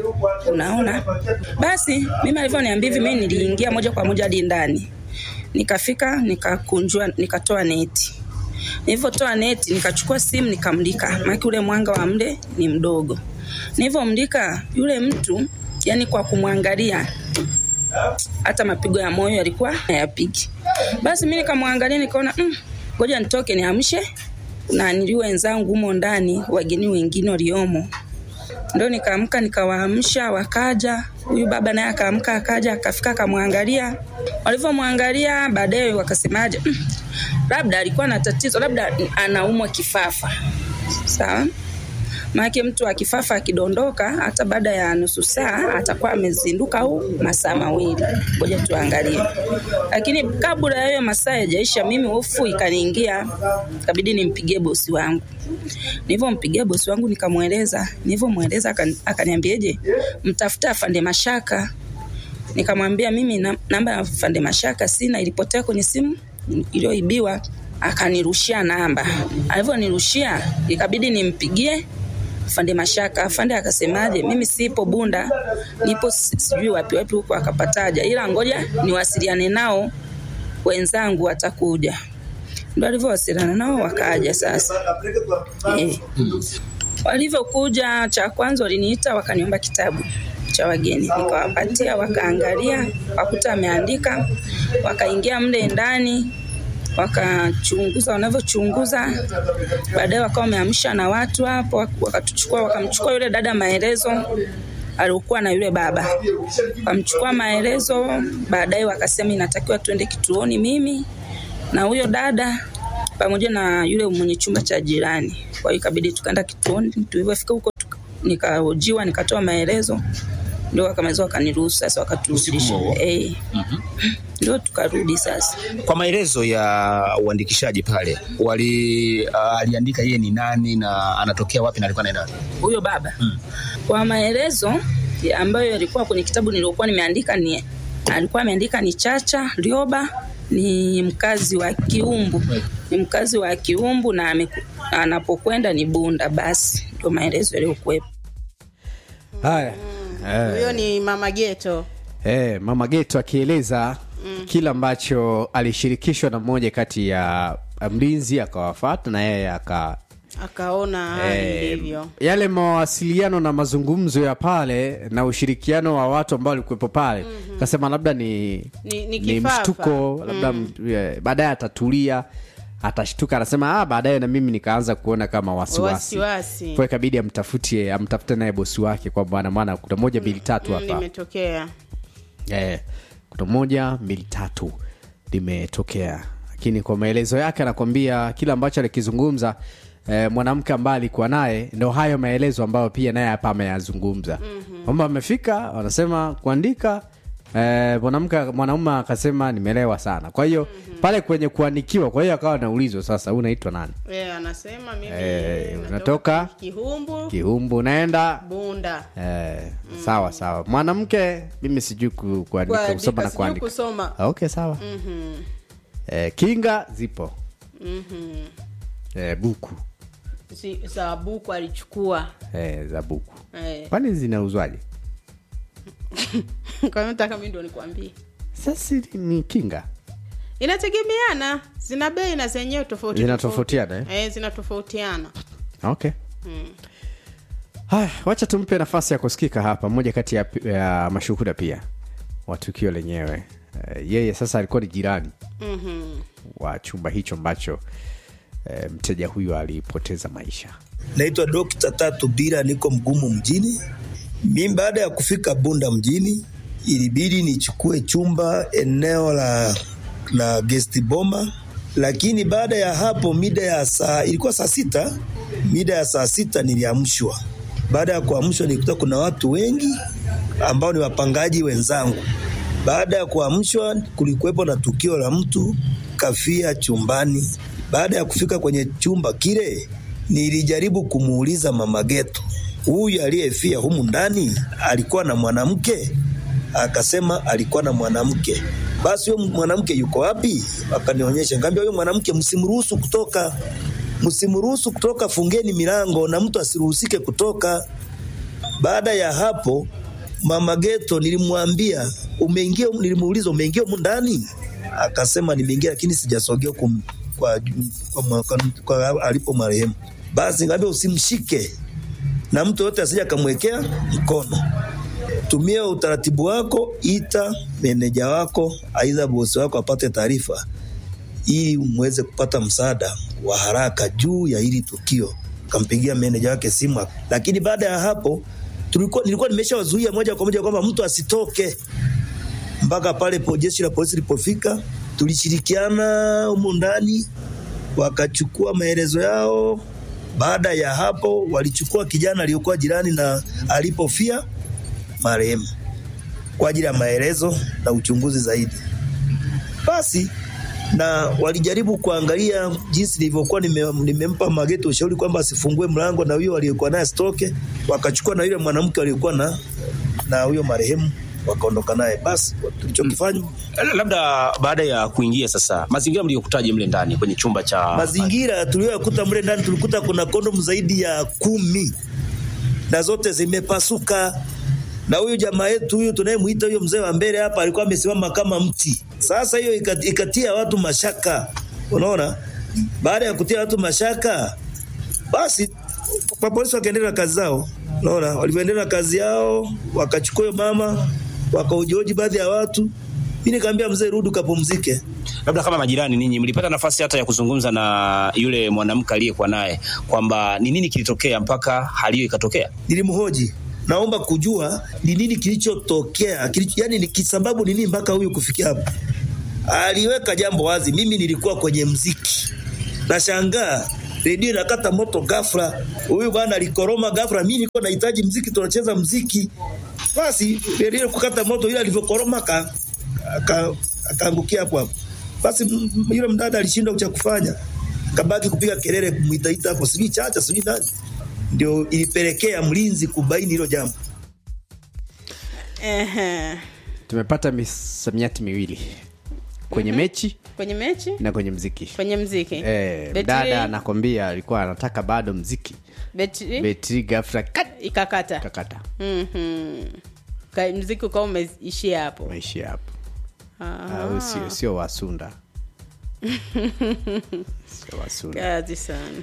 Speaker 19: unaona basi mimi alivyoniambia hivi mimi niliingia moja kwa moja hadi ndani nikafika nikakunjua nikatoa neti nilivyotoa neti nikachukua simu nikamlika maana ule mwanga wa mle ni mdogo nilivyomlika yule mtu yani kwa kumwangalia hata mapigo ya moyo yalikuwa hayapigi basi mi nikamwangalia nikaona "Mm, ngoja nitoke niamshe na nili wenzangu humo ndani wageni wengine waliomo ndo nikaamka nikawaamsha wakaja huyu baba naye akaamka akaja akafika akamwangalia walivyomwangalia baadaye wakasemaje "Mm, labda alikuwa na tatizo labda anaumwa kifafa sawa maanake mtu akifafa akidondoka hata baada ya nusu saa atakuwa amezinduka au masaa mawili ngoja tuangalie lakini kabla ya hiyo masaa yajaisha mimi hofu ikaniingia ikabidi nimpigie bosi wangu nilivyompigia bosi wangu nikamweleza nilivyomweleza akani- akaniambiaje mtafuta afande mashaka nikamwambia mimi na- namba ya afande mashaka sina ilipotea kwenye simu iliyoibiwa akanirushia namba alivyonirushia ikabidi nimpigie afande mashaka afande akasemaje mimi sipo bunda nipo si- sijui wapi wapi huko akapataja ila ngoja niwasiliane nao wenzangu watakuja ndo alivyowasiliana nao wakaja sasa eh. walivyokuja cha kwanza waliniita wakaniomba kitabu cha wageni, nikawapatia wakaangalia, wakuta ameandika, wakaingia mle ndani wakachunguza wanavyochunguza, baadaye wakawa wameamsha na watu hapo, wakatuchukua wakamchukua yule dada maelezo aliokuwa na yule baba, wakamchukua maelezo. Baadaye wakasema inatakiwa tuende kituoni, mimi na huyo dada pamoja na yule mwenye chumba cha jirani. Kwa hiyo ikabidi tukaenda kituoni. Tulivyofika huko tuka- nikahojiwa, nikatoa maelezo, ndio wakamaliza wakaniruhusu sasa, wakaturudisha
Speaker 20: huo huo?
Speaker 19: eh, ndio tukarudi sasa.
Speaker 20: Kwa maelezo ya uandikishaji pale wali uh, aliandika yeye ni nani na anatokea wapi na alikuwa anaenda wapi?
Speaker 19: huyo baba kwa maelezo ya ambayo yalikuwa kwenye kitabu niliokuwa nimeandika ni alikuwa ameandika ni Chacha Rioba ni mkazi wa Kiumbu ni mkazi wa Kiumbu na ameku- anapokwenda ni Bunda basi ndio maelezo yaliyokuwepo
Speaker 12: haya Eh.
Speaker 13: huyo ni mama geto
Speaker 12: Eh, mama Geto akieleza mm. kile ambacho alishirikishwa na mmoja kati ya mlinzi akawafata na yeye aka
Speaker 13: akaona hali
Speaker 12: eh,
Speaker 13: ilivyo
Speaker 12: yale mawasiliano na mazungumzo ya pale na ushirikiano wa watu ambao walikuwepo pale mm-hmm. kasema labda ni,
Speaker 13: Ni- ni
Speaker 12: ni
Speaker 13: kifafa.
Speaker 12: mshtuko labda
Speaker 13: Mm.
Speaker 12: mm. baadaye atatulia atashtuka anasema ah, baadaye na mimi nikaanza kuona kama wasiwasi
Speaker 13: Wasiwasi.
Speaker 12: kwa ikabidi amtafutie amtafute naye bosi wake kwa bwana maana kuna moja mbili tatu
Speaker 13: Mm,
Speaker 12: hapa
Speaker 13: limetokea
Speaker 12: eh, kuna moja mbili tatu limetokea lakini kwa maelezo yake anakwambia kile ambacho alikizungumza eh, mwanamke ambaye alikuwa naye ndo hayo maelezo ambayo pia naye hapa ameyazungumza mm-hmm. kwamba amefika wanasema kuandika eh, mwanamke mwanaume akasema nimelewa sana kwa hiyo mm-hmm. pale kwenye kuandikiwa kwa hiyo akawa naulizwa sasa "Wewe unaitwa nani
Speaker 13: Eh, anasema mimi
Speaker 12: eh, unatoka
Speaker 13: kihumbu
Speaker 12: kihumbu unaenda
Speaker 13: bunda
Speaker 12: Eh, sawa sawa mwanamke mimi sijui ku, kuandika
Speaker 13: Kuandika,
Speaker 12: kusoma na
Speaker 13: sijui
Speaker 12: kuandika
Speaker 13: kusoma.
Speaker 12: Ah, okay sawa
Speaker 13: Mhm,
Speaker 12: eh, kinga zipo
Speaker 13: mhm.
Speaker 12: eh, buku
Speaker 13: Si- za buku alichukua
Speaker 12: eh, za buku
Speaker 13: Eh.
Speaker 12: kwani zinauzwaje
Speaker 13: kwa hiyo nataka mi ndo nikwambie
Speaker 12: sasa ni kinga
Speaker 13: inategemeana zina bei na zenyewe tofauti
Speaker 12: Zinatofautiana,
Speaker 13: tofauti. eh, zinatofautiana
Speaker 12: okay
Speaker 13: mm.
Speaker 12: haya wacha tumpe nafasi ya kusikika hapa mmoja kati ya, ya mashuhuda pia wa tukio lenyewe eh, yeye sasa alikuwa ni jirani
Speaker 13: Mhm.
Speaker 12: wa chumba hicho ambacho eh, mteja huyu alipoteza maisha
Speaker 21: Naitwa Dokta Tatu Bira, niko Mgumu mjini. Mimi baada ya kufika Bunda mjini, ilibidi nichukue chumba eneo la, la guest boma, lakini baada ya hapo mida ya saa ilikuwa saa sita, mida ya saa sita niliamshwa. Baada ya kuamshwa nilikuta kuna watu wengi ambao ni wapangaji wenzangu. Baada ya kuamshwa, kulikuwepo na tukio la mtu kafia chumbani. Baada ya kufika kwenye chumba kile, nilijaribu kumuuliza mama Geto, huyu aliyefia humu ndani alikuwa na mwanamke? Akasema alikuwa na mwanamke. Basi huyo mwanamke yuko wapi? Akanionyesha, ngambia huyo mwanamke msimruhusu kutoka, msimruhusu kutoka, fungeni milango na mtu asiruhusike kutoka. Baada ya hapo mama Geto nilimwambia umeingia, nilimuuliza umeingia humu ndani? Akasema nimeingia, lakini sijasogea kum, kwa, kwa, kwa, kwa alipo marehemu. Basi ngambia usimshike na mtu yote asije akamwekea mkono. Tumia utaratibu wako, ita meneja wako, aidha bosi wako apate taarifa ili mweze kupata msaada wa haraka juu ya hili tukio. Kampigia meneja wake simu, lakini baada ya hapo tulikuwa, nilikuwa nimeshawazuia moja kwa moja kwamba mtu asitoke mpaka pale po jeshi la polisi lilipofika. Tulishirikiana humu ndani, wakachukua maelezo yao. Baada ya hapo, walichukua kijana aliyokuwa jirani na alipofia marehemu kwa ajili ya maelezo na uchunguzi zaidi. Basi na walijaribu kuangalia jinsi nilivyokuwa nime, nimempa Mageto ushauri kwamba asifungue mlango na huyo aliyekuwa naye asitoke. Wakachukua na yule mwanamke aliyekuwa na na huyo marehemu wakaondoka naye. Basi tulichokifanya
Speaker 20: labda baada ya kuingia sasa mazingira mliyokutaje mle ndani kwenye chumba cha
Speaker 21: mazingira tuliyoyakuta mle ndani, tulikuta kuna kondomu zaidi ya kumi na zote zimepasuka. Na huyu jamaa yetu huyu tunayemwita huyo mzee wa mbele hapa alikuwa amesimama kama mti. Sasa hiyo ikat- ikatia watu mashaka, unaona. Baada ya kutia watu mashaka, basi polisi wakaendelea na kazi zao. Unaona, walivyoendelea na kazi yao, wakachukua huyo mama, wakaujoji baadhi ya watu. Mimi nikamwambia mzee, rudi ukapumzike.
Speaker 20: Labda kama majirani ninyi mlipata nafasi hata ya kuzungumza na yule mwanamke aliyekuwa naye kwamba ni nini kilitokea mpaka hali hiyo ikatokea?
Speaker 21: Nilimhoji, naomba kujua ni nini kilichotokea, kilicho, yani ni kisababu ni nini mpaka huyu kufikia hapa. Aliweka jambo wazi, mimi nilikuwa kwenye mziki, nashangaa redio inakata moto ghafla, huyu bwana alikoroma ghafla, mimi nilikuwa nahitaji mziki, tunacheza mziki, basi redio kukata moto, ile alivyokoroma aka- aka- akaangukia hapo hapo. Basi m- m- yule mdada alishindwa cha kufanya, kabaki kupiga kelele, kumwitaita hapo, sijui chacha, sijui nani, ndio ilipelekea mlinzi kubaini hilo jambo.
Speaker 13: Ehe.
Speaker 12: tumepata misamiati miwili kwenye mechi
Speaker 13: kwenye mechi
Speaker 12: na kwenye mziki
Speaker 13: kwenye mziki
Speaker 12: eh,
Speaker 13: Betri-
Speaker 12: dada anakwambia alikuwa anataka bado mziki
Speaker 13: betri
Speaker 12: betri ghafla kat
Speaker 13: ikakata
Speaker 12: kakata
Speaker 13: Mhm. Ka- mziki ukawa umeishia hapo
Speaker 12: maishia hapo
Speaker 13: Ah.
Speaker 12: au sio sio wasunda sio wasunda
Speaker 13: kazi sana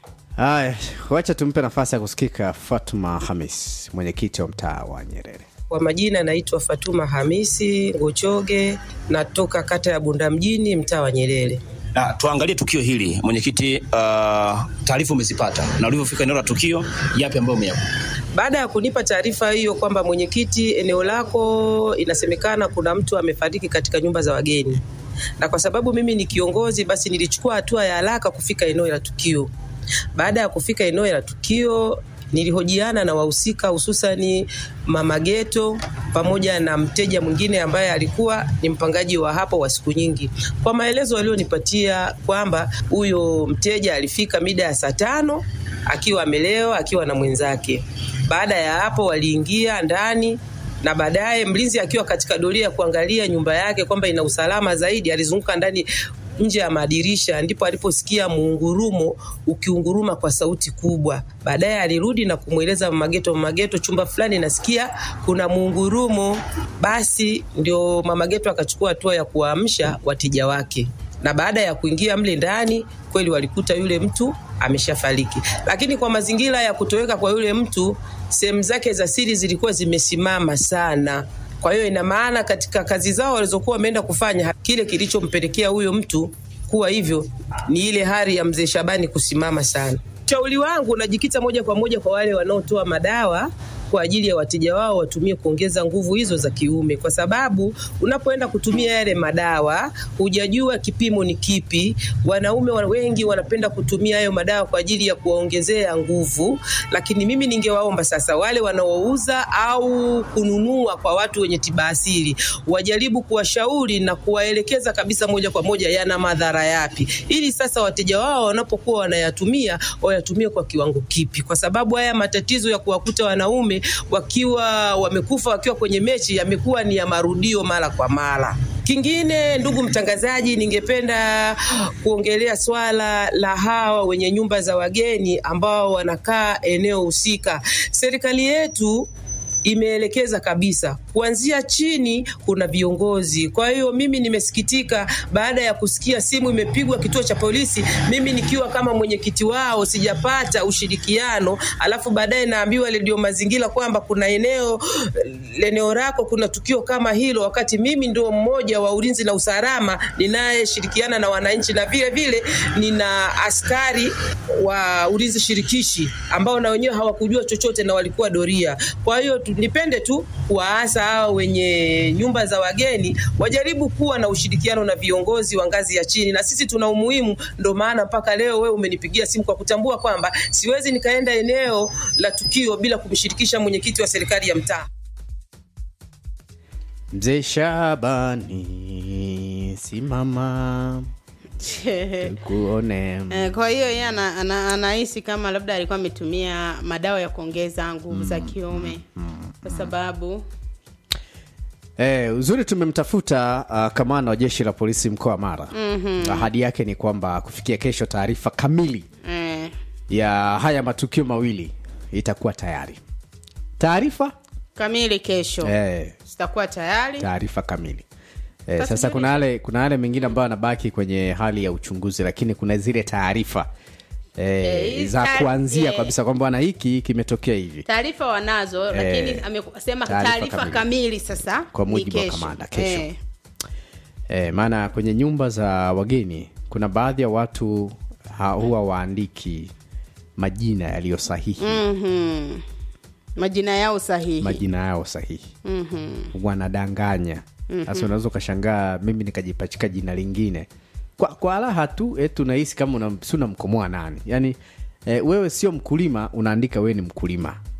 Speaker 12: haya wacha tumpe nafasi ya kusikika fatuma hamis mwenyekiti wa mtaa wa nyerere
Speaker 14: Kwa majina naitwa Fatuma Hamisi Ngochoge, natoka kata ya Bunda mjini, mtaa wa Nyerere.
Speaker 20: Na tuangalie tukio hili mwenyekiti, uh, taarifa umezipata na ulivyofika eneo la tukio, yapi ambayo umeyakuta?
Speaker 14: Baada ya kunipa taarifa hiyo kwamba mwenyekiti, eneo lako inasemekana kuna mtu amefariki katika nyumba za wageni, na kwa sababu mimi ni kiongozi, basi nilichukua hatua ya haraka kufika eneo la tukio. Baada ya kufika eneo la tukio nilihojiana na wahusika hususani mama Geto pamoja na mteja mwingine ambaye alikuwa ni mpangaji wa hapo wa siku nyingi. Kwa maelezo walionipatia kwamba huyo mteja alifika mida ya saa tano akiwa amelewa akiwa na mwenzake. Baada ya hapo waliingia ndani na baadaye mlinzi akiwa katika doria ya kuangalia nyumba yake kwamba ina usalama zaidi, alizunguka ndani nje ya madirisha, ndipo aliposikia muungurumo ukiunguruma kwa sauti kubwa. Baadaye alirudi na kumweleza Mama Geto, Mama Geto, chumba fulani nasikia kuna muungurumo. Basi ndio Mama Geto akachukua hatua ya kuwaamsha wateja wake na baada ya kuingia mle ndani kweli walikuta yule mtu ameshafariki, lakini kwa mazingira ya kutoweka kwa yule mtu, sehemu zake za siri zilikuwa zimesimama sana. Kwa hiyo ina maana katika kazi zao walizokuwa wameenda kufanya, kile kilichompelekea huyo mtu kuwa hivyo ni ile hali ya mzee Shabani kusimama sana. Ushauri wangu unajikita moja kwa moja kwa wale wanaotoa madawa kwa ajili ya wateja wao watumie kuongeza nguvu hizo za kiume, kwa sababu unapoenda kutumia yale madawa hujajua kipimo ni kipi. Wanaume wa- wengi wanapenda kutumia hayo madawa kwa ajili ya kuwaongezea nguvu, lakini mimi ningewaomba sasa wale wanaouza au kununua kwa watu wenye tiba asili wajaribu kuwashauri na kuwaelekeza kabisa moja kwa moja yana madhara yapi, ili sasa wateja wao wanapokuwa wanayatumia wayatumie kwa kiwango kipi, kwa sababu haya matatizo ya kuwakuta wanaume wakiwa wamekufa wakiwa kwenye mechi yamekuwa ni ya marudio mara kwa mara. Kingine, ndugu mtangazaji, ningependa kuongelea swala la hawa wenye nyumba za wageni ambao wanakaa eneo husika. Serikali yetu imeelekeza kabisa kuanzia chini kuna viongozi. Kwa hiyo mimi nimesikitika baada ya kusikia simu imepigwa kituo cha polisi, mimi nikiwa kama mwenyekiti wao sijapata ushirikiano, alafu baadaye naambiwa redio mazingira kwamba kuna eneo eneo lako kuna tukio kama hilo, wakati mimi ndio mmoja wa ulinzi na usalama ninayeshirikiana na wananchi na vile vile nina askari wa ulinzi shirikishi ambao na wenyewe hawakujua chochote na walikuwa doria. Kwa hiyo tu- nipende tu kuwaasa hao wenye nyumba za wageni wajaribu kuwa na ushirikiano na viongozi wa ngazi ya chini, na sisi tuna umuhimu. Ndo maana mpaka leo wewe umenipigia simu kwa kutambua kwamba siwezi nikaenda eneo la tukio bila kumshirikisha mwenyekiti wa serikali ya mtaa.
Speaker 12: mzee shabani simama kuone
Speaker 13: Eh, kwa hiyo yeye ana- ana- anahisi kama labda alikuwa ametumia madawa ya kuongeza nguvu za kiume kwa sababu
Speaker 12: Eh, uzuri tumemtafuta uh, kamanda wa jeshi la polisi mkoa wa Mara.
Speaker 13: Mhm.
Speaker 12: Ahadi yake ni kwamba kufikia kesho taarifa kamili
Speaker 13: eh,
Speaker 12: ya haya matukio mawili itakuwa tayari. Taarifa
Speaker 13: kamili kesho
Speaker 12: eh,
Speaker 13: zitakuwa tayari
Speaker 12: taarifa kamili. Eh,
Speaker 13: Basi
Speaker 12: sasa
Speaker 13: ndio
Speaker 12: kuna yale kuna yale mengine ambayo anabaki kwenye hali ya uchunguzi, lakini kuna zile taarifa eh,
Speaker 13: Eh,
Speaker 12: za
Speaker 13: ta-
Speaker 12: kuanzia
Speaker 13: eh.
Speaker 12: kabisa kwamba bwana hiki kimetokea hivi
Speaker 13: taarifa wanazo
Speaker 12: Eh,
Speaker 13: lakini amesema
Speaker 12: taarifa
Speaker 13: taarifa
Speaker 12: kamili.
Speaker 13: kamili. sasa
Speaker 12: Kwa
Speaker 13: ni
Speaker 12: mujibu wa
Speaker 13: kesho.
Speaker 12: kamanda, kesho.
Speaker 13: Eh,
Speaker 12: E, maana kwenye nyumba za wageni kuna baadhi ya watu ha, huwa waandiki majina yaliyo sahihi
Speaker 13: mhm. majina yao sahihi
Speaker 12: majina yao sahihi
Speaker 13: Mhm.
Speaker 12: wanadanganya
Speaker 13: Mhm.
Speaker 12: sasa unaweza ukashangaa mimi nikajipachika jina lingine kwa, kwa raha tu eh, tunahisi kama una- si unamkomoa nani yaani eh, wewe sio mkulima unaandika wewe ni mkulima